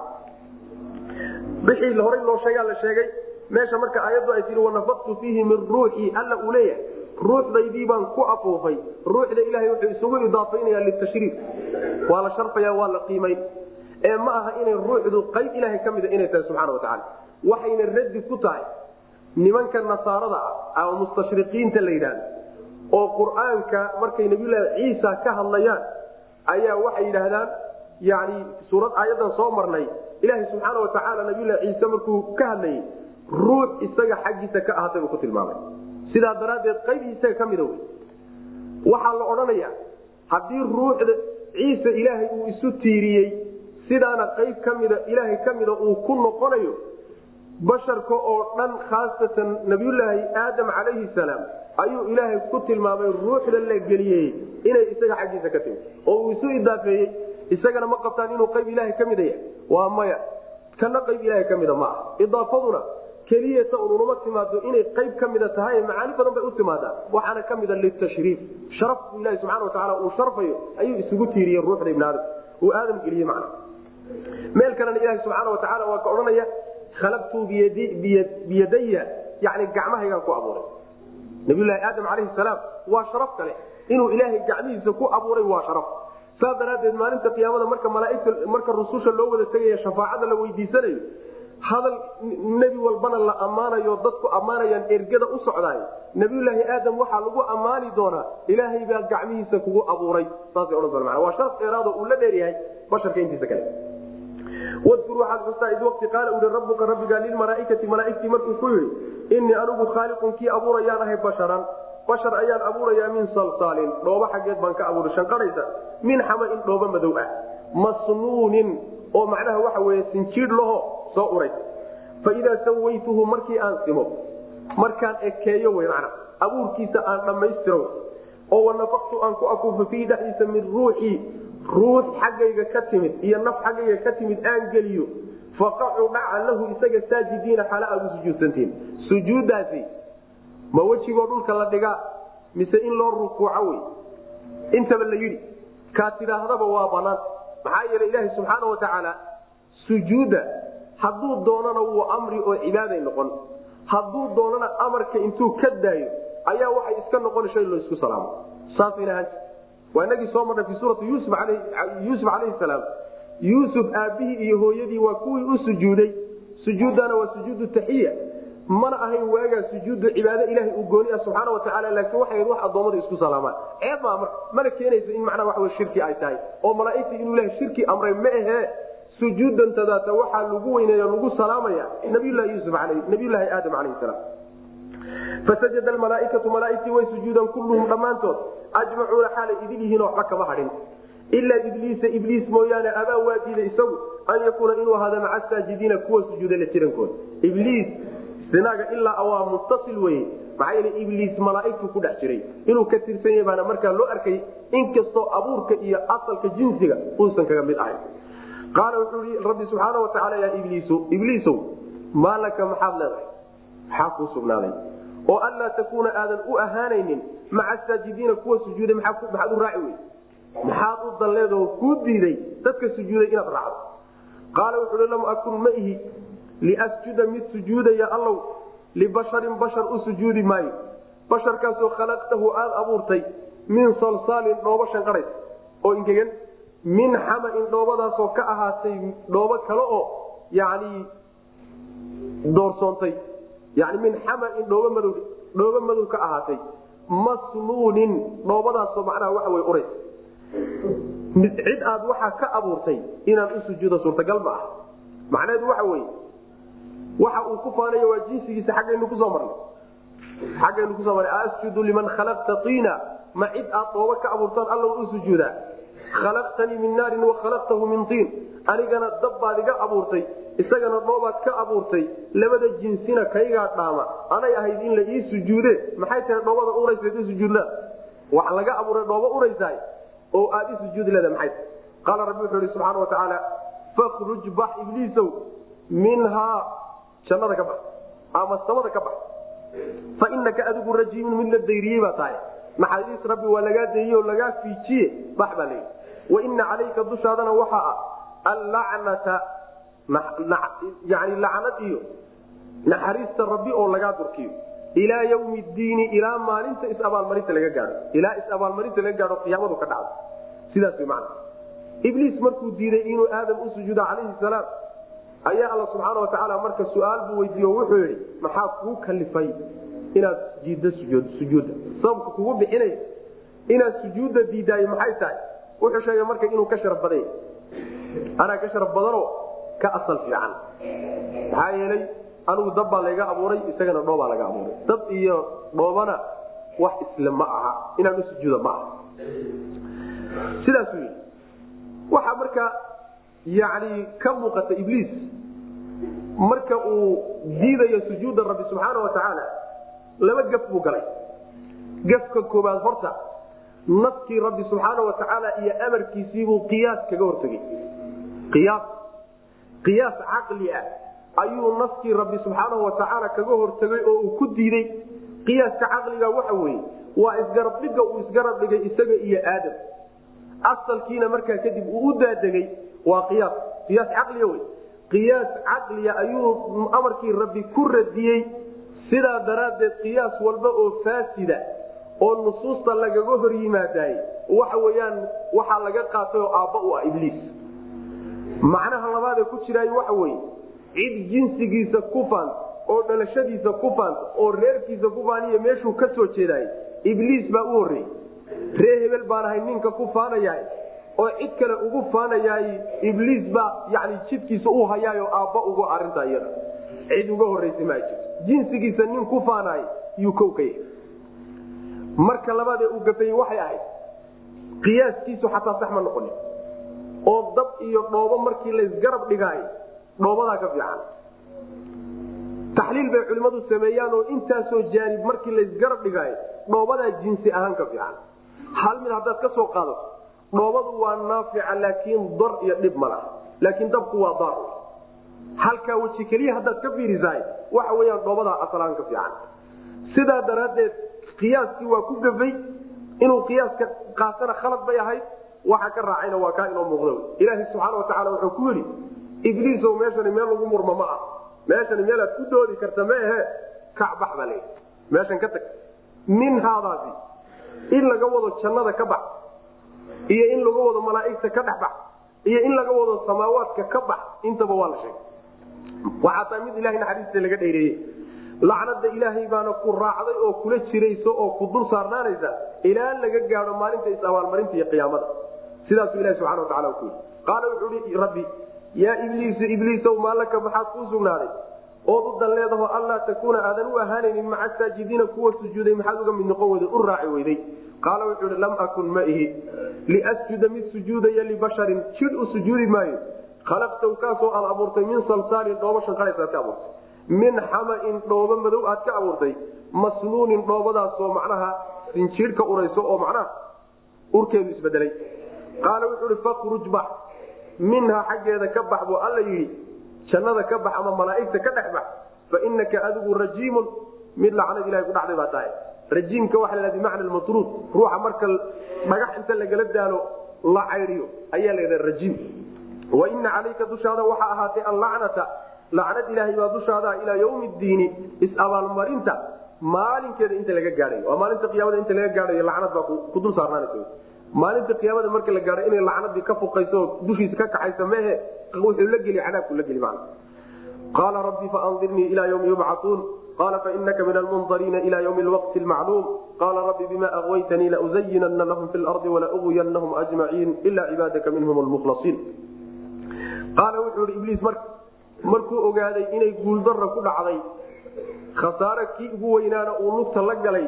magacaabi wixii horay loo sheegaa la sheegay meesha marka aayaddu ay tii wanafaktu fiihi min ruuxii alla uu leeyahay ruuxdaydii baan ku afuufay ruuxda ilaahay wuxuu isugu idaafaynaya litashriif waa la sharfaya waa la qiimayn ee ma aha inay ruuxdu qayb ilaahay ka mida inay tahay subxana watacaala waxayna raddi ku tahay nimanka nasaarada ah ama mustashriqiinta la yidhahdo oo qur-aanka markay nabiyulaahi ciisa ka hadlayaan ayaa waxay yidhaahdaan yani suurad aayadan soo marnay ilaahay subxaana watacaala nabiyulahi ciise markuu ka hadlayay ruux isaga xaggiisa ka ahatay buu ku tilmaamay sidaa daraaddeed qayb isaga ka mida wey waxaa la odhanayaa haddii ruuxda ciise ilaahay uu isu tiiriyey sidaana qayb ka mida ilaahay ka mida uu ku noqonayo basharka oo dhan khaasatan nabiyulaahi aadam calayhi salaam ayuu ilaahay ku tilmaamay ruuxda la geliyey inay isaga xaggiisa ka timi oo uu isu idaafeeyey isagana ma qabtaan inuu qayb ilaahay ka mida yahay waa maya kana qayb ilaahay ka mida ma ah idaafaduna keliyata ununuma timaado inay qayb ka mida tahay macaani badan bay u timaadaa waxaana ka mida litashriif sharafku ilahi subxana watacaala uu sharfayo ayuu isugu tiiriyey ruuxda ibn aadam uu aadam geliyey macna meel kalena ilahi subxaana watacaala waa ka odhanaya khalaqtuu biyadaya yani gacmahaygaan ku abuuray nabiylahi aadam calayhi salaam waa sharaf kale inuu ilaahay gacmihiisa ku abuuray waa sharaf saas daraaddeed maalinta qiyaamada marka malaaigta marka rususha loo wada tegaya shafaacada la weydiisanayo hadal nebi walbana la ammaanayo dadku ammaanayaan ergada u socdaay nabiyulaahi aadam waxaa lagu ammaani doonaa ilaahay baa gacmihiisa kugu abuuray saasay odhan doona waa sharaf dheeraado uu la dheeryahay basharka intiisa kale wadkur waxaad xustaa id waqti qaala uhi rabbuka rabbiga lilmalaaikati malaaigtii markuu ku yidhi innii anigu khaaliqun kii abuurayaan ahay basharan bashar ayaan abuurayaa min salsaalin dhoobo xaggeed baan ka abuuray shanqadhaysa min xamain dhoobo madow ah masnuunin oo macnaha waxa weye sinjiidh laho soo uray fa idaa sawaytuhu markii aan simo markaan ekeeyo wey macna abuurkiisa aan dhammaystiro oo wanafaqtu aan ku afuufo fiihi dhexdiisa min ruuxii ruux xaggayga ka timid iyo naf xaggayga ka timid aan geliyo faqacuu dhaca lahu isaga saajidiina xaala aad u sujuudsantiin sujuuddaasi ma wejigoo dhulka la dhigaa mise in loo rukuuco wey intaba la yidhi kaa tidhaahdaba waa banaan maxaa yeele ilaaha subxaana wa tacaala sujuudda hadduu doonana wuu amri oo cibaaday noqon hadduu doonana amarka intuu ka daayo ayaa waxay iska noqon shay loo isku salaamo saasayna ahaanta waa inagii soo marnay fi suurati yuusuf calayhi salaam yuusuf aabbihii iyo hooyadii waa kuwii u sujuuday sujuuddana waa sujuudu taxiya mana ahayn waagaa sujuuddu cibaado ilahay uu gooni ah subxaana wa tacala laakiin waxay wax addoommada isku salaamaan ceeb maa marka mana keenaysa in macnaha waxa wey shirki ay tahay oo malaa'igtii inuu ilahay shirki amray ma ahee sujuudantadaata waxaa lagu weyneeyo lagu salaamaya nabiylahi yuusuf al nabiyulaahi aadam calayhi salaam fasajada almalaaikatu malaaigtii way sujuudaan kulluhum dhammaantood ajmacuuna xaalay idin yihiin waxba kama hadhin ilaa ibliisa ibliis mooyaane abaa waa diiday isagu an yakuuna inuu ahaada maca saajidiina kuwa sujuuda la jirankooda ibliis sinaaga ilaa waa muttasil weye maxaa yeele ibliis malaaigtu ku dhex jiray inuu ka tirsan yahay baana markaa loo arkay inkastoo abuurka iyo asalka jinsiga uusan kaga mid ahayn qaala wuxuu i rabbi subxaana wa tacaala yaa ibliisu ibliisow maa laka maxaad leedahay maxaa kuu sugnaaday oo anlaa takuuna aadan u ahaanaynin maca saajidiina kuwa sujuuday maxaad u raaci wey maxaad u dalleedoo kuu diiday dadka sujuuday inaad raacdo qaala wuxuu hi lam akun ma ihi liasjuda mid sujuudaya allow libasharin bashar u sujuudi maayo basharkaasoo khalaqtahu aad abuurtay min salsaalin dhoobo shanqadhays oo ingegan min xamain dhoobadaasoo ka ahaatay dhoobo kale oo yani doorsoontay yani min xamain dhoobo madow dhoobo madow ka ahaatay masnuunin dhoobadaasoo macnaha waxa wey urays cid aad waxaa ka abuurtay inaan u sujuudo suurtagal ma ah macnaheedu waxa weye waxa uu ku faanayo waa jinsigiisa xaggaynu kusoo marnay xaggaynu kusoo marnay asjudu liman khalaqta tiina ma cid aad dhoobo ka abuurtaan alla u sujuudaa khalaqtanii min naarin wa khalaqtahu min tiin anigana dab baad iga abuurtay isagana dhoobaad ka abuurtay labada jinsina kaygaa dhaama anay ahayd in la ii sujuude maxay tahay dhoobada uraysayd u sujuudlaa wax laga abuuray dhoobo uraysaay oo aad i sujuudi leeda maxay tahay qaala rabbi wuxuu ihi subxaana wa tacaala fakruj bax ibliisow minhaa jannada ka bax ama samada ka bax fa inaka adigu rajiimun mid la dayriyey baa tahay naxariis rabbi waa lagaa deeyey oo lagaa fiijiye bax baa layidhi wa ina calayka dushaadana waxaa ah allacnata yani lacnad iyo naxariista rabbi oo lagaa durkiyo ilaa ywmi diini ilaa maalinta is-abaalmarinta laga gaao ilaa is-abaalmarinta laga gaao qiyaamadu ka dhacdo sidaas wy mana ibliis markuu diiday inuu aadam u sujuudo calayhi salaam ayaa alla subxaana wa tacaala marka su-aal buu weydiiye o wuxuu yidhi maxaa kuu kalifay inaad diiddo sujuudda sababka kugu bixinaya inaad sujuudda diidaayo maxay tahay wuxuu sheegay marka inuu ka sharaf badan yahay anaa ka sharaf badanoo ka asal fiican maxaa yeelay anigu dab baa layga abuuray isagana dhoobaa laga abuuray dab iyo dhoobana wax isle ma aha inaan u sujuuda ma aha sidaasuu yidhi waxaa marka yani ka muuqata ibliis marka uu diidayo sujuudda rabbi subxaana wa tacaala laba gaf buu galay gafka koobaad horta naskii rabbi subxaana wa tacaala iyo amarkiisiibuu qiyaas kaga hortegey qiyaas qiyaas caqli ah ayuu naskii rabbi subxaanahu wa tacaala kaga hortegay oo uu ku diiday qiyaaska caqliga waxa weeye waa isgarabdhiga uu isgarab dhigay isaga iyo aadam asalkiina markaa kadib uu u daadegay waa qiyaas qiyaas caqliya wey qiyaas caqliya ayuu amarkii rabbi ku radiyey sidaa daraaddeed qiyaas walba oo faasida oo nusuusta lagaga hor yimaadaay waxa weyaan waxaa laga qaatay oo aabba u ah ibliis macnaha labaadee ku jiraay waxa weye cid jinsigiisa ku faanta oo dhalashadiisa ku faanta oo reerkiisa ku faaniyo meeshuu ka soo jeedaay ibliis baa u horreeyey ree hebel baan ahay ninka ku faanayahay oo cid kale ugu faanayaay ibliis baa yani jidkiisa u hayaayo aabba uga arinta iyada cid uga horraysa maa jirto jinsigiisa nin ku faanaay yuu kow ka yahay marka labaad ee uu gafayey waxay ahayd qiyaaskiisu xataa sax ma noqonin oo dab iyo dhoobo markii laysgarab dhigaayo dhoobadaa ka fiican taxliil bay culimmadu sameeyaan oo intaasoo jaanib markii laysgarab dhigaayo dhoobadaa jinsi ahaan ka fiican hal mid haddaad ka soo qaadato dhoobadu waa naafica laakiin dar iyo dhib ma laha laakiin dabku waa daar halkaa weji keliya haddaad ka fiirisahay waxa weyaan dhoobadaa asalaan ka fiican sidaa daraaddeed qiyaaskii waa ku gafay inuu qiyaaska qaatana khalad bay ahayd waxa ka raacayna waa kaa inoo muuqda ilaaha subxaana watacaala wuxuu ku yidhi ibliisow meeshani meel lagu murma ma ah meeshani meelaad ku doodi karta ma ahe kacbax baa layidhi meeshan ka tag minhaadaasi in laga wado jannada ka bax iyo in laga wado malaa'igta ka dhex bax iyo in laga wado samaawaadka ka bax intaba waa la sheegay waxaa taa mid ilahay naxariista laga dheereeyey lacnada ilaahay baana ku raacday oo kula jirayso oo ku dul saarnaanaysa ilaa laga gaado maalinta is-abaalmarinta iyo qiyaamada sidaasuu ilahi subxana watacala ku yidhi qaala wuxuu hi rabbi yaa ibliisu ibliisow maalaka maxaad kuu sugnaaday ood u dan leedaho allaa takuuna aadan u ahaanaynin maca saajidiina kuwa sujuuday maxaad uga mid noqon weyday u raaci weyday qaala wuxuu hi lam akun ma ihi liasjuda mid sujuudaya libasharin jidh u sujuudi maayo khalaqtaw kaasoo aad abuurtay min salsaalin dhoobo shanqaraysaad ka abuurtay min xamain dhoobo madow aad ka abuurtay masnuunin dhoobadaasoo macnaha sinjiidhka urayso oo macnaha urkeedu isbedelay qaala wuxuu hi fakruj bax minhaa xaggeeda ka bax buu alla yidhi jannada ka bax ama malaa'igta ka dhex bax fa inaka adigu rajiimun mid lacnad ilahay ku dhacday baa tahay rajiimka waxa la bimacna matruud ruuxa marka dhagax inta lagala daalo la caydiyo ayaa la rajiim wa ina calayka dushaada waxaa ahaatay allacnata lacnad ilaahay baa dushaada ilaa ywmi diini is-abaalmarinta maalinkeeda inta laga gaadhayo waa maalinta qiyaamada inta laga gaadhayo lacnad baa ku dul saarnaanaysa maalinta qiyaamada marka la gaadho inay lacnadii ka fuqayso dushiisa ka kaxaysa mehe wuxuu la geli cadaabku la geli man qaala rabbi faandirnii ilaa ywmi yubcauun qala fainaka min almundariina ila ywmi lwaqti lmacluum qala rabbi bima aغwaytanii lauzayinana lahum fi lardi walaugwiyanahum ajmaciin ila cibaadaka minhum lmukhlasiin qaala wuxuu ihi ibliis markuu ogaaday inay guuldara ku dhacday khasaare kii ugu weynaana uu lugta la galay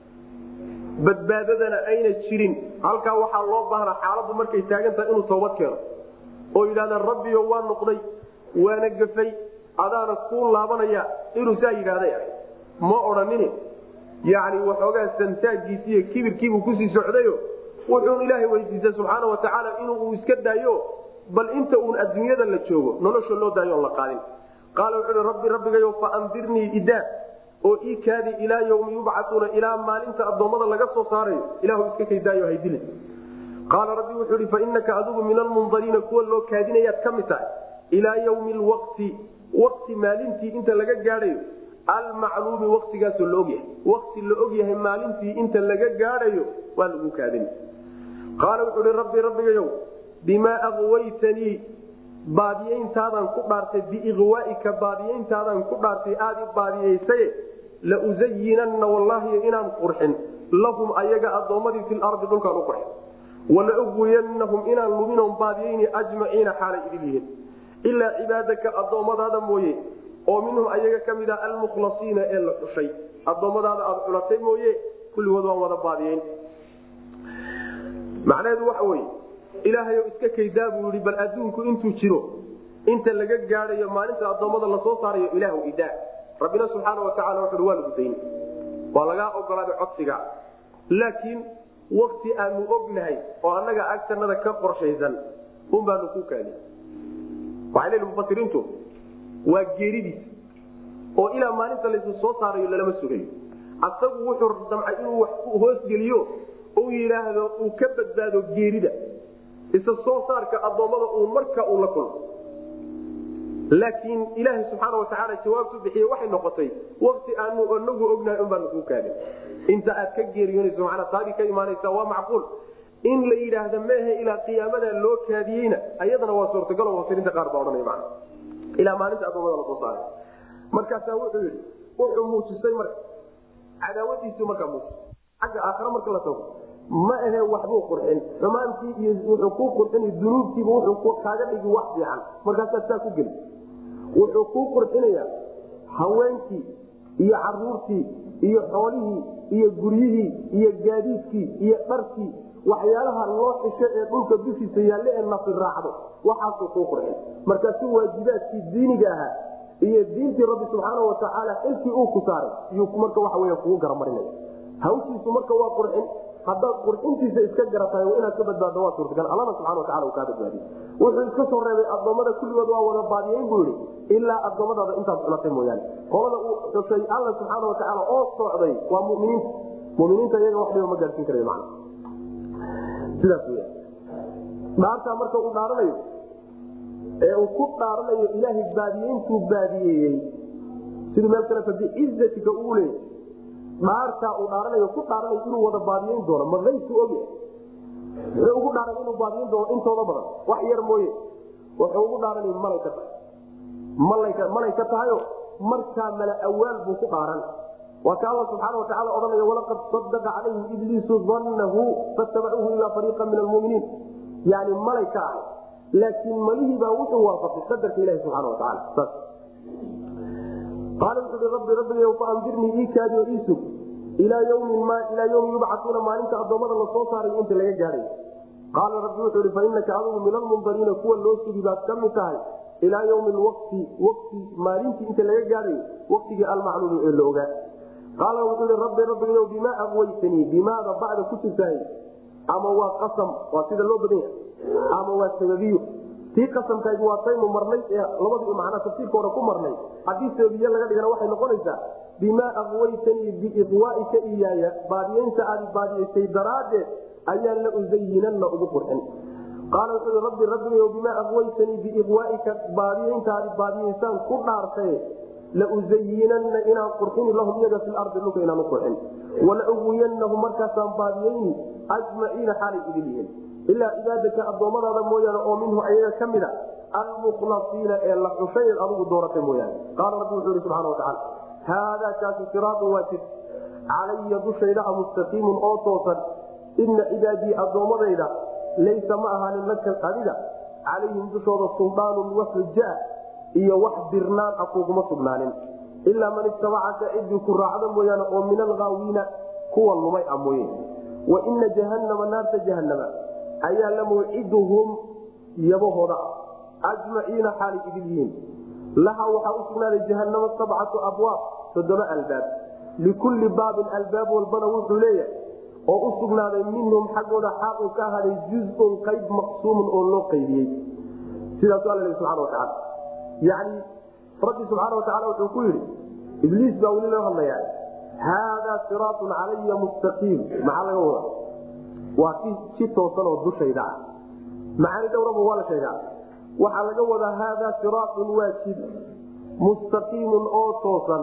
badbaadadana ayna jirin halkaa waxaa loo baahnaa xaaladdu markay taagan tahay inuu toobad keeno oo yidhahdaan rabbiyo waa noqday waana gafay adaana kuu laabanaya inuu saa yidhaahday ah ma odhanini yacni waxoogaa santaagiisi iyo kibirkiibuu kusii socdayo wuxuun ilaahay weydiistay subxaana watacaala inuu iska daayo bal inta uun adduunyada la joogo nolosha loo daayo on la qaadin qaala wuxuu rabbi rabbigayo faandirnii idaa oo ii kaadi ilaa ywmi yubcauuna ilaa maalinta addoommada laga soo saarayo ilahu iska kaydaayo haydili qaala rabbi wuxuu ihi fainaka adigu min almundariina kuwa loo kaadinayaad ka mid tahay ilaa ywmi lwaqti waqti maalintii inta laga gaadhayo almacluumi waqtigaasoo la ogyahay waqti la ogyahay maalintii inta laga gaadhayo waa lagu kaadin qaala wuxuu hi rabbi rabbigayow bimaa aqwaytanii baadiyeyntaadaan ku dhaartay biiqwaaika baadiyeyntaadaan ku dhaartay aad i baadiyeysaye lauzayinanna wallaahi inaan qurxin lahum ayaga addoommadii fi lardi dhulkaan u qurxin walaugwiyanahum inaan luminon baadiyeyni ajmaciina xaalay idin yihiin ilaa cibaadaka addoommadaada mooye oo minhum ayaga ka mid a almukhlasiina ee la xushay addoommadaada aada xulatay mooye kulligood waan wada baadiyeyn macnaheedu waxa weye ilaahayo iska kaydaa buu yii bal adduunku intuu jiro inta laga gaadayo maalinta addoommada lasoo saarayo ilaahu idaa rabbina subxaana wataala wuxui waa lagu dayn waa lagaa ogolaaday codsiga laakiin wakti aanu ognahay oo annaga agtanada ka qorshaysan un baanu ku kaadi waxay leeyihi mufasiriintu waa geeridiis oo ilaa maalinta laysu soo saarayo lalama sugayo asagu wuxuu damcay inuu wax hoosgeliyo uu yidhaahdo uu ka badbaado geerida isa soo saarka addoommada uu marka uu la kulmo laakiin ilaaha subxaana watacaala jawaabtu bixiye waxay noqotay wakti aanu anagu ognahay un baanu kuu kaadin inta aad ka geeriyoonayso manaa taadii ka imaanaysa waa macquul in la yidhaahda meehe ilaa qiyaamada loo kaadiyeyna ayadana waa suurtagalo mufasiriinta qaar baa odhanaya mana ilaa maalinta addoommada lasoo saaray markaasaa wuxuu yidhi wuxuu muujisay marka cadaawadiisu markaa muujis xagga aakhare marka la tago ma ahe waxbuu qurxin xumaantii iyo wuxuu kuu qurxin dunuubtiiba wuxuu kaaga dhigi wax fiican markaasaa saa ku geli wuxuu kuu qurxinayaa haweenkii iyo caruurtii iyo xoolihii iyo guryihii iyo gaadiidkii iyo dharkii waxyaalaha loo xisho ee dhulka dushiisa yaalle ee nafi raacdo waxaasuu kuu qurxin markaasu waajibaadkii diiniga ahaa iyo diintii rabbi subxaana watacaala xilkii uu ku saaray yuu marka waxa wey kugu garamarinaya hawshiisu marka waa qurxin haddaad qurxintiisa iska garatahay inaad ka badbaaddo waa suurtagal allana subxana watacala uu kaa badbaadiye wuxuu iska soo reebay addoommada kulligood waa wada baadiyeyn buu yihi ilaa addoommadaada intaad cunatay mooyaane qolada uu xusay alla subxaana watacaala oo socday waa muminiinta muminiinta iyaga wax dhiba ma gaadhsiin karayo macna sidaas weya dhaartaa marka uu dhaaranayo ee uu ku dhaaranayo ilaahay baadiyeyntuu baadiyeeyey siduu meel kale biizatika uu leeyay dhaartaa uu dhaaranayo ku dhaaranayo inuu wada baadiyeyn doono ma aybku ogyahay muxuu ugu dhaaran inuu baadiyeyn doono intooda badan wax yar mooye wuxuu ugu dhaaranay malay ka tahay malay ka tahayo markaa mala awaal buu ku dhaaran waa ka alla subxaana watacaala odhanaya walaqad sadaqa calayhim ibliisu dannahu fattabacuuhu ilaa fariiqa min almuminiin yani malay ka ahay laakiin malihii baa wuxuu waafaqay qadarka ilahi subxana watacaala saas qaala wuxuu i rabbi rabbiga faandirnii ii kaadiyo ii sug ilaa ymin ilaa ymi yubcauuna maalinta addoommada lasoo saaray inta laga gaadhay qaala rabbi wuxuu i fainaka adigu min almundariina kuwa loo sugi baad ka mid tahay ilaa ywmi wati wti maalintii inta laga gaadhay waktigii almacluumi ee la ogaa qaala wuxuu i rabbi rabbigayo bimaa aqwaytanii bimaada bacda ku jirtahay ama waa qasam waa sida loo badan yahay ama waa sababiyo tii qasamkayd waa taynu marnay ee labadii macnaa tafsiirka hore ku marnay haddii sababiye laga dhigana waxay noqonaysaa bimaa aqwaytanii biiqwaaika iyaaya baadiyeynta aad baadiyeysay daraaddeed ayaan la usayinanna ugu qurxin qaala wuxuu i rabbi rabbigayo bimaa aqwaytanii biiqwaaika baadiyeyntaadi baadiyeysaan ku dhaartaye lausayinanna inaan qurxini lahum iyaga fi lardi dhulka inaan u qurxin walauwiyanahum markaasaan baadiyeyni ajmaciina xaalay idin yihiin ilaa cibaadaka addoommadaada mooyaane oo minhu ayaga ka mida almukhlasiina ee la xushay adigu dooratay mooyaane qaala rabbi wuxuu ihi subxana watacaala haadaa kaasi siraatun waa jid calaya dushayda a mustaqiimun oo toosan ina cibaadii addoommadayda laysa ma ahaanin laka adiga calayhim dushooda suldaanun wax xuja iyo wax dirnaan a kuguma sugnaanin ilaa man ittabacaka cidii ku raacda mooyaane oo min alghaawiina kuwa lumay a mooye wa ina jahannama naarta jahanama ayaa la mawciduhum yabahooda ah ajmaciina xaalay idil yihiin laha waxaa u sugnaaday jahanamo sabcatu abwaab toddoba albaab likulli baabin albaab walbana wuxuu leeyahay oo u sugnaaday minhum xaggooda xaal uu ka ahaaday juzun qayb maqsuumun oo loo qaybiyey sidaasu alla subana watacaala yani rabbi subxaana watacaala wuxuu ku yidhi ibliis baa weli loo hadlayaa haadaa siraatun calaya mustaqiim maxaa laga wada waa si toosan oo dushayda ah macaani dhowraba waa la sheegaa waxaa laga wadaa haadaa siraatun waa jid mustaqiimun oo toosan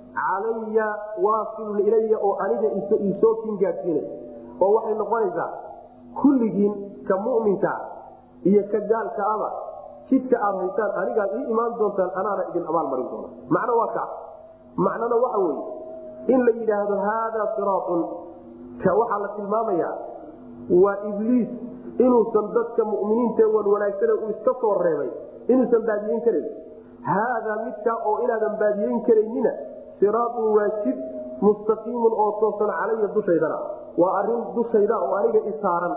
calaya waasilun ilaya oo aniga isoo kin gaadsiinay oo waxay noqonaysaa kulligiin ka muminka iyo ka gaalka aba jidka aad haysaan anigaad ii imaan doontaan anaana idin abaalmarin doona macno waa ka macnona waxa weye in la yidhaahdo haadaa siraatun ka waxaa la tilmaamayaa waa ibliis inuusan dadka muminiinta wan wanaagsane uu iska soo reebay inuusan baadiyeyn karayn haadaa midkaa oo inaadan baadiyeyn karaynina siraatun waa jid mustaqiimun oo toosan calaya dushaydana waa arin dushayda oo aniga isaaran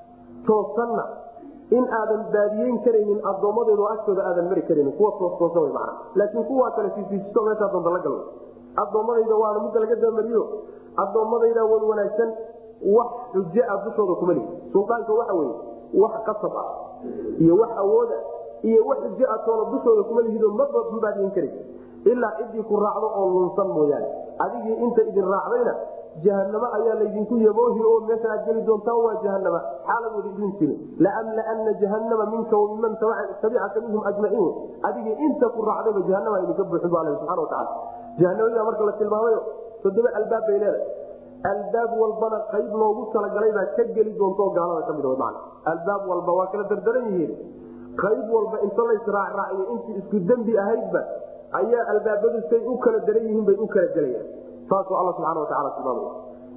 toosanna in aadan baadiyeyn karaynin addoommadeedu agtooda aadan mari karaynin kuwa toostoosan w mana laakiin kuwaa kale siisiisto meeshaa doonta la gal addoommadayda waana midda laga dabamariyo addoommadayda wan wanaagsan wax xujo ah dushooda kuma lihi suldaanka waxa weye wax qasab ah iyo wax awooda iyo wax xujo ah toona dushooda kuma lihido maba baadiyen kara ilaa ciddii ku raacdo oo lunsan mooyaane adigii inta idin raacdayna jahanamo ayaa laydinku yaboohi oo meesha aad geli doontaan waa jahanama xaaladooda idin jiri laamlaana jahanama minka wamiman tabicaka minhum ajmaciin adigii inta ku raacdayba jahanama idinka buuxin bu alla subana wataala jahanamada marka la tilmaamayo toddoba albaab bay leedahay albaab walbana qayb loogu talagalay baa ka geli doonto gaalada ka mid man albaab walba waa kala dardaran yihiin qayb walba inta laysraacraaciyo intii isku dembi ahaydba ayaa albaabadu say u kala daran yihiin bay u kala gelayaan saasuu alla subxana wataala tilmaamaya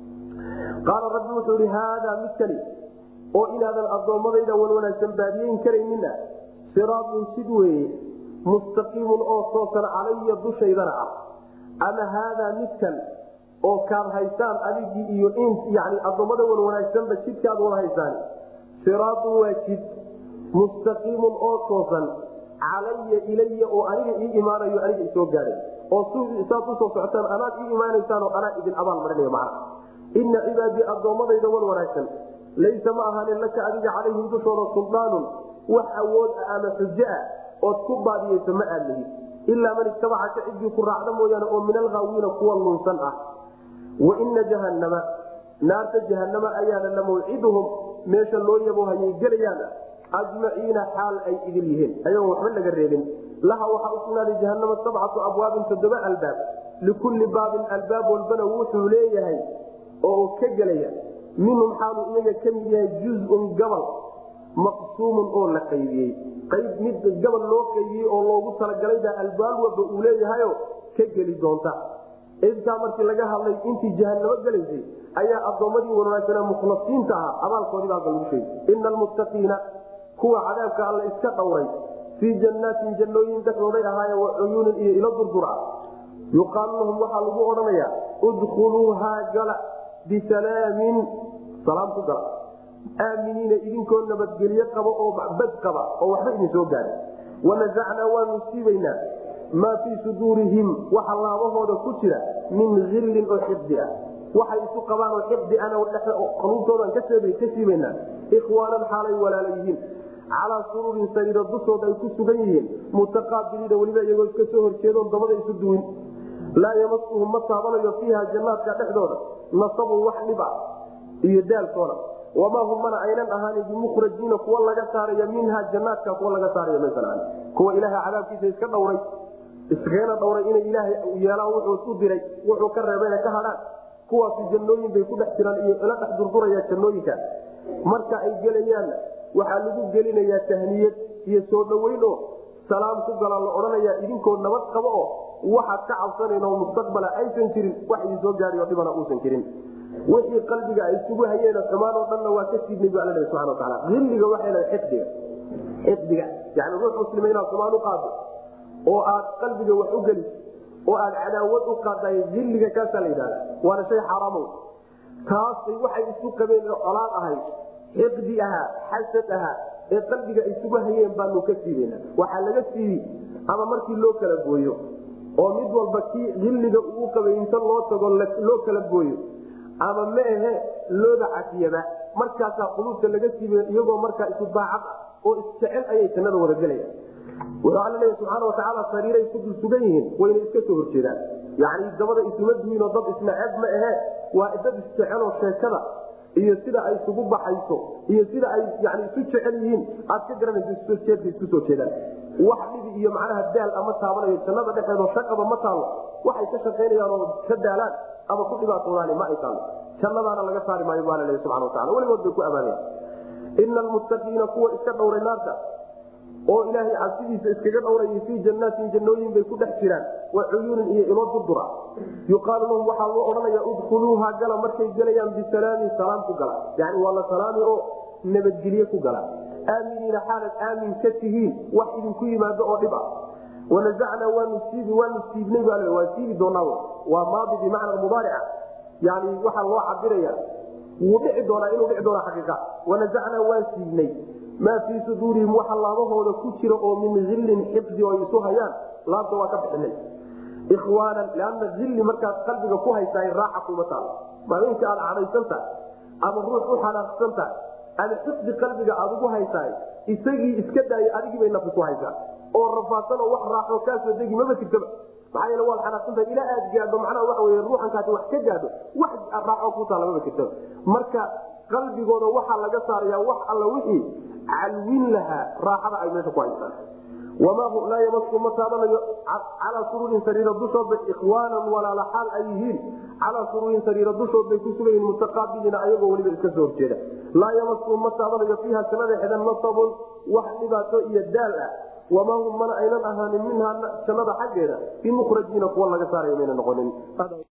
qaala rabbi wuxuu ihi haadaa midkani oo inaadan addoommadayda wan wanaagsan baadiyeyn karaynina siraatun sid weeye mustaqiimun oo toosan calaya dushaydana ah ama haadaa midkan oo kaad haysaan adigii iyo yani addoommada wan wanaagsanba jidkaad wada haysaan siraatun waa jid mustaqiimun oo toosan calaya ilaya oo aniga ii imaanayo aniga isoo gaadhay oo saad usoo socotaan anaad ii imaanaysaan oo anaa idin abaal marinaya macna ina cibaadii addoommadayda wan wanaagsan laysa ma ahaanin laka adiga calayhim dushooda suldaanun wax awood ah ama xujo ah ood ku baadiyeyso ma aad lihid ilaa man itabacaka ciddii ku raacda mooyaane oo min alhaawiina kuwa lunsan ah waina jahannama naarta jahanama ayaana la mawciduhum meesha loo yabo hayay gelayaan ajmaciina xaal ay idil yihiin ayagoon waxba laga reebin laha waxaa usugnaaday jahanama sabcatu abwaabin toddoba albaab likulli baabin albaab walbana wuxuu leeyahay oo ka gelaya minhum xaalu iyaga ka mid yahay juzun gabal maqsuumun oo la qaybiyey qayb mid gabal loo qaybiyey oo loogu talagalayba albaab walba uu leeyahayo ka geli doonta intaa markii laga hadlay intii jahanamo gelaysay ayaa addoommadii wanaagsanaa mukhlasiinta ahaa abaalkoodii baa lagu sheegay ina almuttaqiina kuwa cadaabka alla iska dhowray fii jannaatin jannooyin dhexdooday ahaaye wa cuyuunin iyo ilo durdura yuqaalu lahum waxaa lagu odhanayaa udkhuluuhaa gala bisalaamin salaam ku gala aaminiina idinkoo nabadgelye qaba oo bad qaba oo waxba idin soo gaara wanasacnaa waanu siibaynaa maa fii suduurihim waxa laabahooda ku jira min illin oo xiqdi ah waxay isu qabaan oo xiqdi ana qaluubtoodan ka siibaynaa ikhwaanan xaalay walaala yihiin calaa suruurin sariiro dushooda ay ku sugan yihiin mutaqaabiliina weliba iyagoo iska soo horjeedoon dabada isu duwin laa yamasuhum ma taabanayo fiiha jannaadka dhexdooda nasabun wax dhiba iyo daalkoona wamaa hum mana aynan ahaanin bimukhrajiina kuwa laga saaraya minha jannaadka kuwa laga saaraya maysan ahan kuwa ilaaha cadaabkiisa iska dhowray iskagana dhowray inay ilaahay yeelaan wuxuu u diray wuxuu ka reebay ka hadhaan kuwaasi jannooyin bay ku dhex jiraan iyo ila dhex durduraya jannooyinka marka ay gelayaanna waxaa lagu gelinayaa tahniyad iyo soo dhoweyn oo salaam ku galaan la odhanayaa idinkoo nabad qabo oo waxaad ka cabsanayn oo mustaqbala aysan jirin wax idin soo gaadhiyo dhibana uusan jirin wixii qalbiga ay isugu hayeen xumaan oo dhanna waa ka siidnay bu alla subana wataala illiga waxay leedahay xiqdiga xiqdiga yani ruux muslima inaad xumaan u qaado oo aad qalbiga wax u geliso oo aad cadaawad u qaadaay illiga kaasaa la yidhahda waana shay xaaraamo taasay waxay isu qabeen oo colaad ahayd xiqdi ahaa xasad ahaa ee qalbiga isugu hayeen baanu ka siibana waxaa laga siibi ama markii loo kala gooyo oo mid walba kii illiga uu qabay inta loo tago loo kala gooyo ama ma ahe looda cafiyaba markaasaa quluubta laga siiba iyagoo markaa isu daacad ah oo isjecel ayay jannada wada gelaya wuxuu alla leeya subxaana watacaala sariiray ku dul sugan yihiin wayna iska soo horjeedaan yacni dabada isuma duwiinoo dad isnaceeb ma ahe waa dad isjeceloo sheekada iyo sida ay isugu baxayso iyo sida ay yani isu jecel yihiin aad ka garanayso isjeedka isku soo jeedaan wax dhibi iyo macnaha daal ama taabanayo jannada dhexeedoo shaqaba ma taallo waxay ka shaqaynayaan oo ka daalaan ama ku dhibaatoodaani ma ay taallo jannadaana laga saari maayo baa laleeya subxana watacala weligood bay ku amaanaya ina almuttaqiina kuwa iska dhowray naarta oo ilaahay cabsidiisa iskaga dhowrayay fii jannaatin jannooyin bay ku dhex jiraan wa cuyuunin iyo ilo durdura yuqaalu lahum waxaa loo odhanaya udkhuluuha gala markay gelayaan bisalaamin salaam ku gala yani waa la salaami oo nabadgelye ku gala aaminiina xaalad aamin ka tihiin wax idinku yimaado oo dhib ah wanazacnaa waanu siibi waanu siibnay baa waan siibi doonaa waa maadi bimacna mubaarica yani waxaa loo cabiraya wuu dhici doonaa inuu dhici doona xaqiiqa wanazacnaa waan siibnay maa fii suduurihim waxa laabahooda ku jira oo min illin xifdi oo isu hayaan laabta waa ka bixinay ikhwaanan lianna illi markaad qalbiga ku haysaay raaxa kuma taalo maalinka aad cadhaysan tahay ama ruux u xanaaqsan tahay ama xifdi qalbiga aad ugu haysaay isagii iska daaya adigii bay nafi ku haysaa oo rafaadsanoo wax raaxo kaasoo degi maba jirtaba maxaa yeele waad xanaaqsantahay ilaa aad gaadho macnaha waxa wey ruuxankaasi wax ka gaadho wax raaxo ku taala maba jirtaba marka qalbigooda waxaa laga saaraya wax alla wixii calwin lahaa raaxada ay meesha ku haysaan wamaa hu laa yamasku ma taabanayo calaa suruurin sariira dushoodbay ikhwaanan walaala xaal ay yihiin calaa suruurin sariira dushood bay ku sugayiin mutaqaabiliina ayagoo weliba iska soo horjeeda laa yamasku ma taabanayo fiiha jannada xedan nasabun wax dhibaato iyo daal ah wamaa hum mana aynan ahaanin minhaa jannada xaggeeda bimukhrajiina kuwa laga saaraya mayna noqonin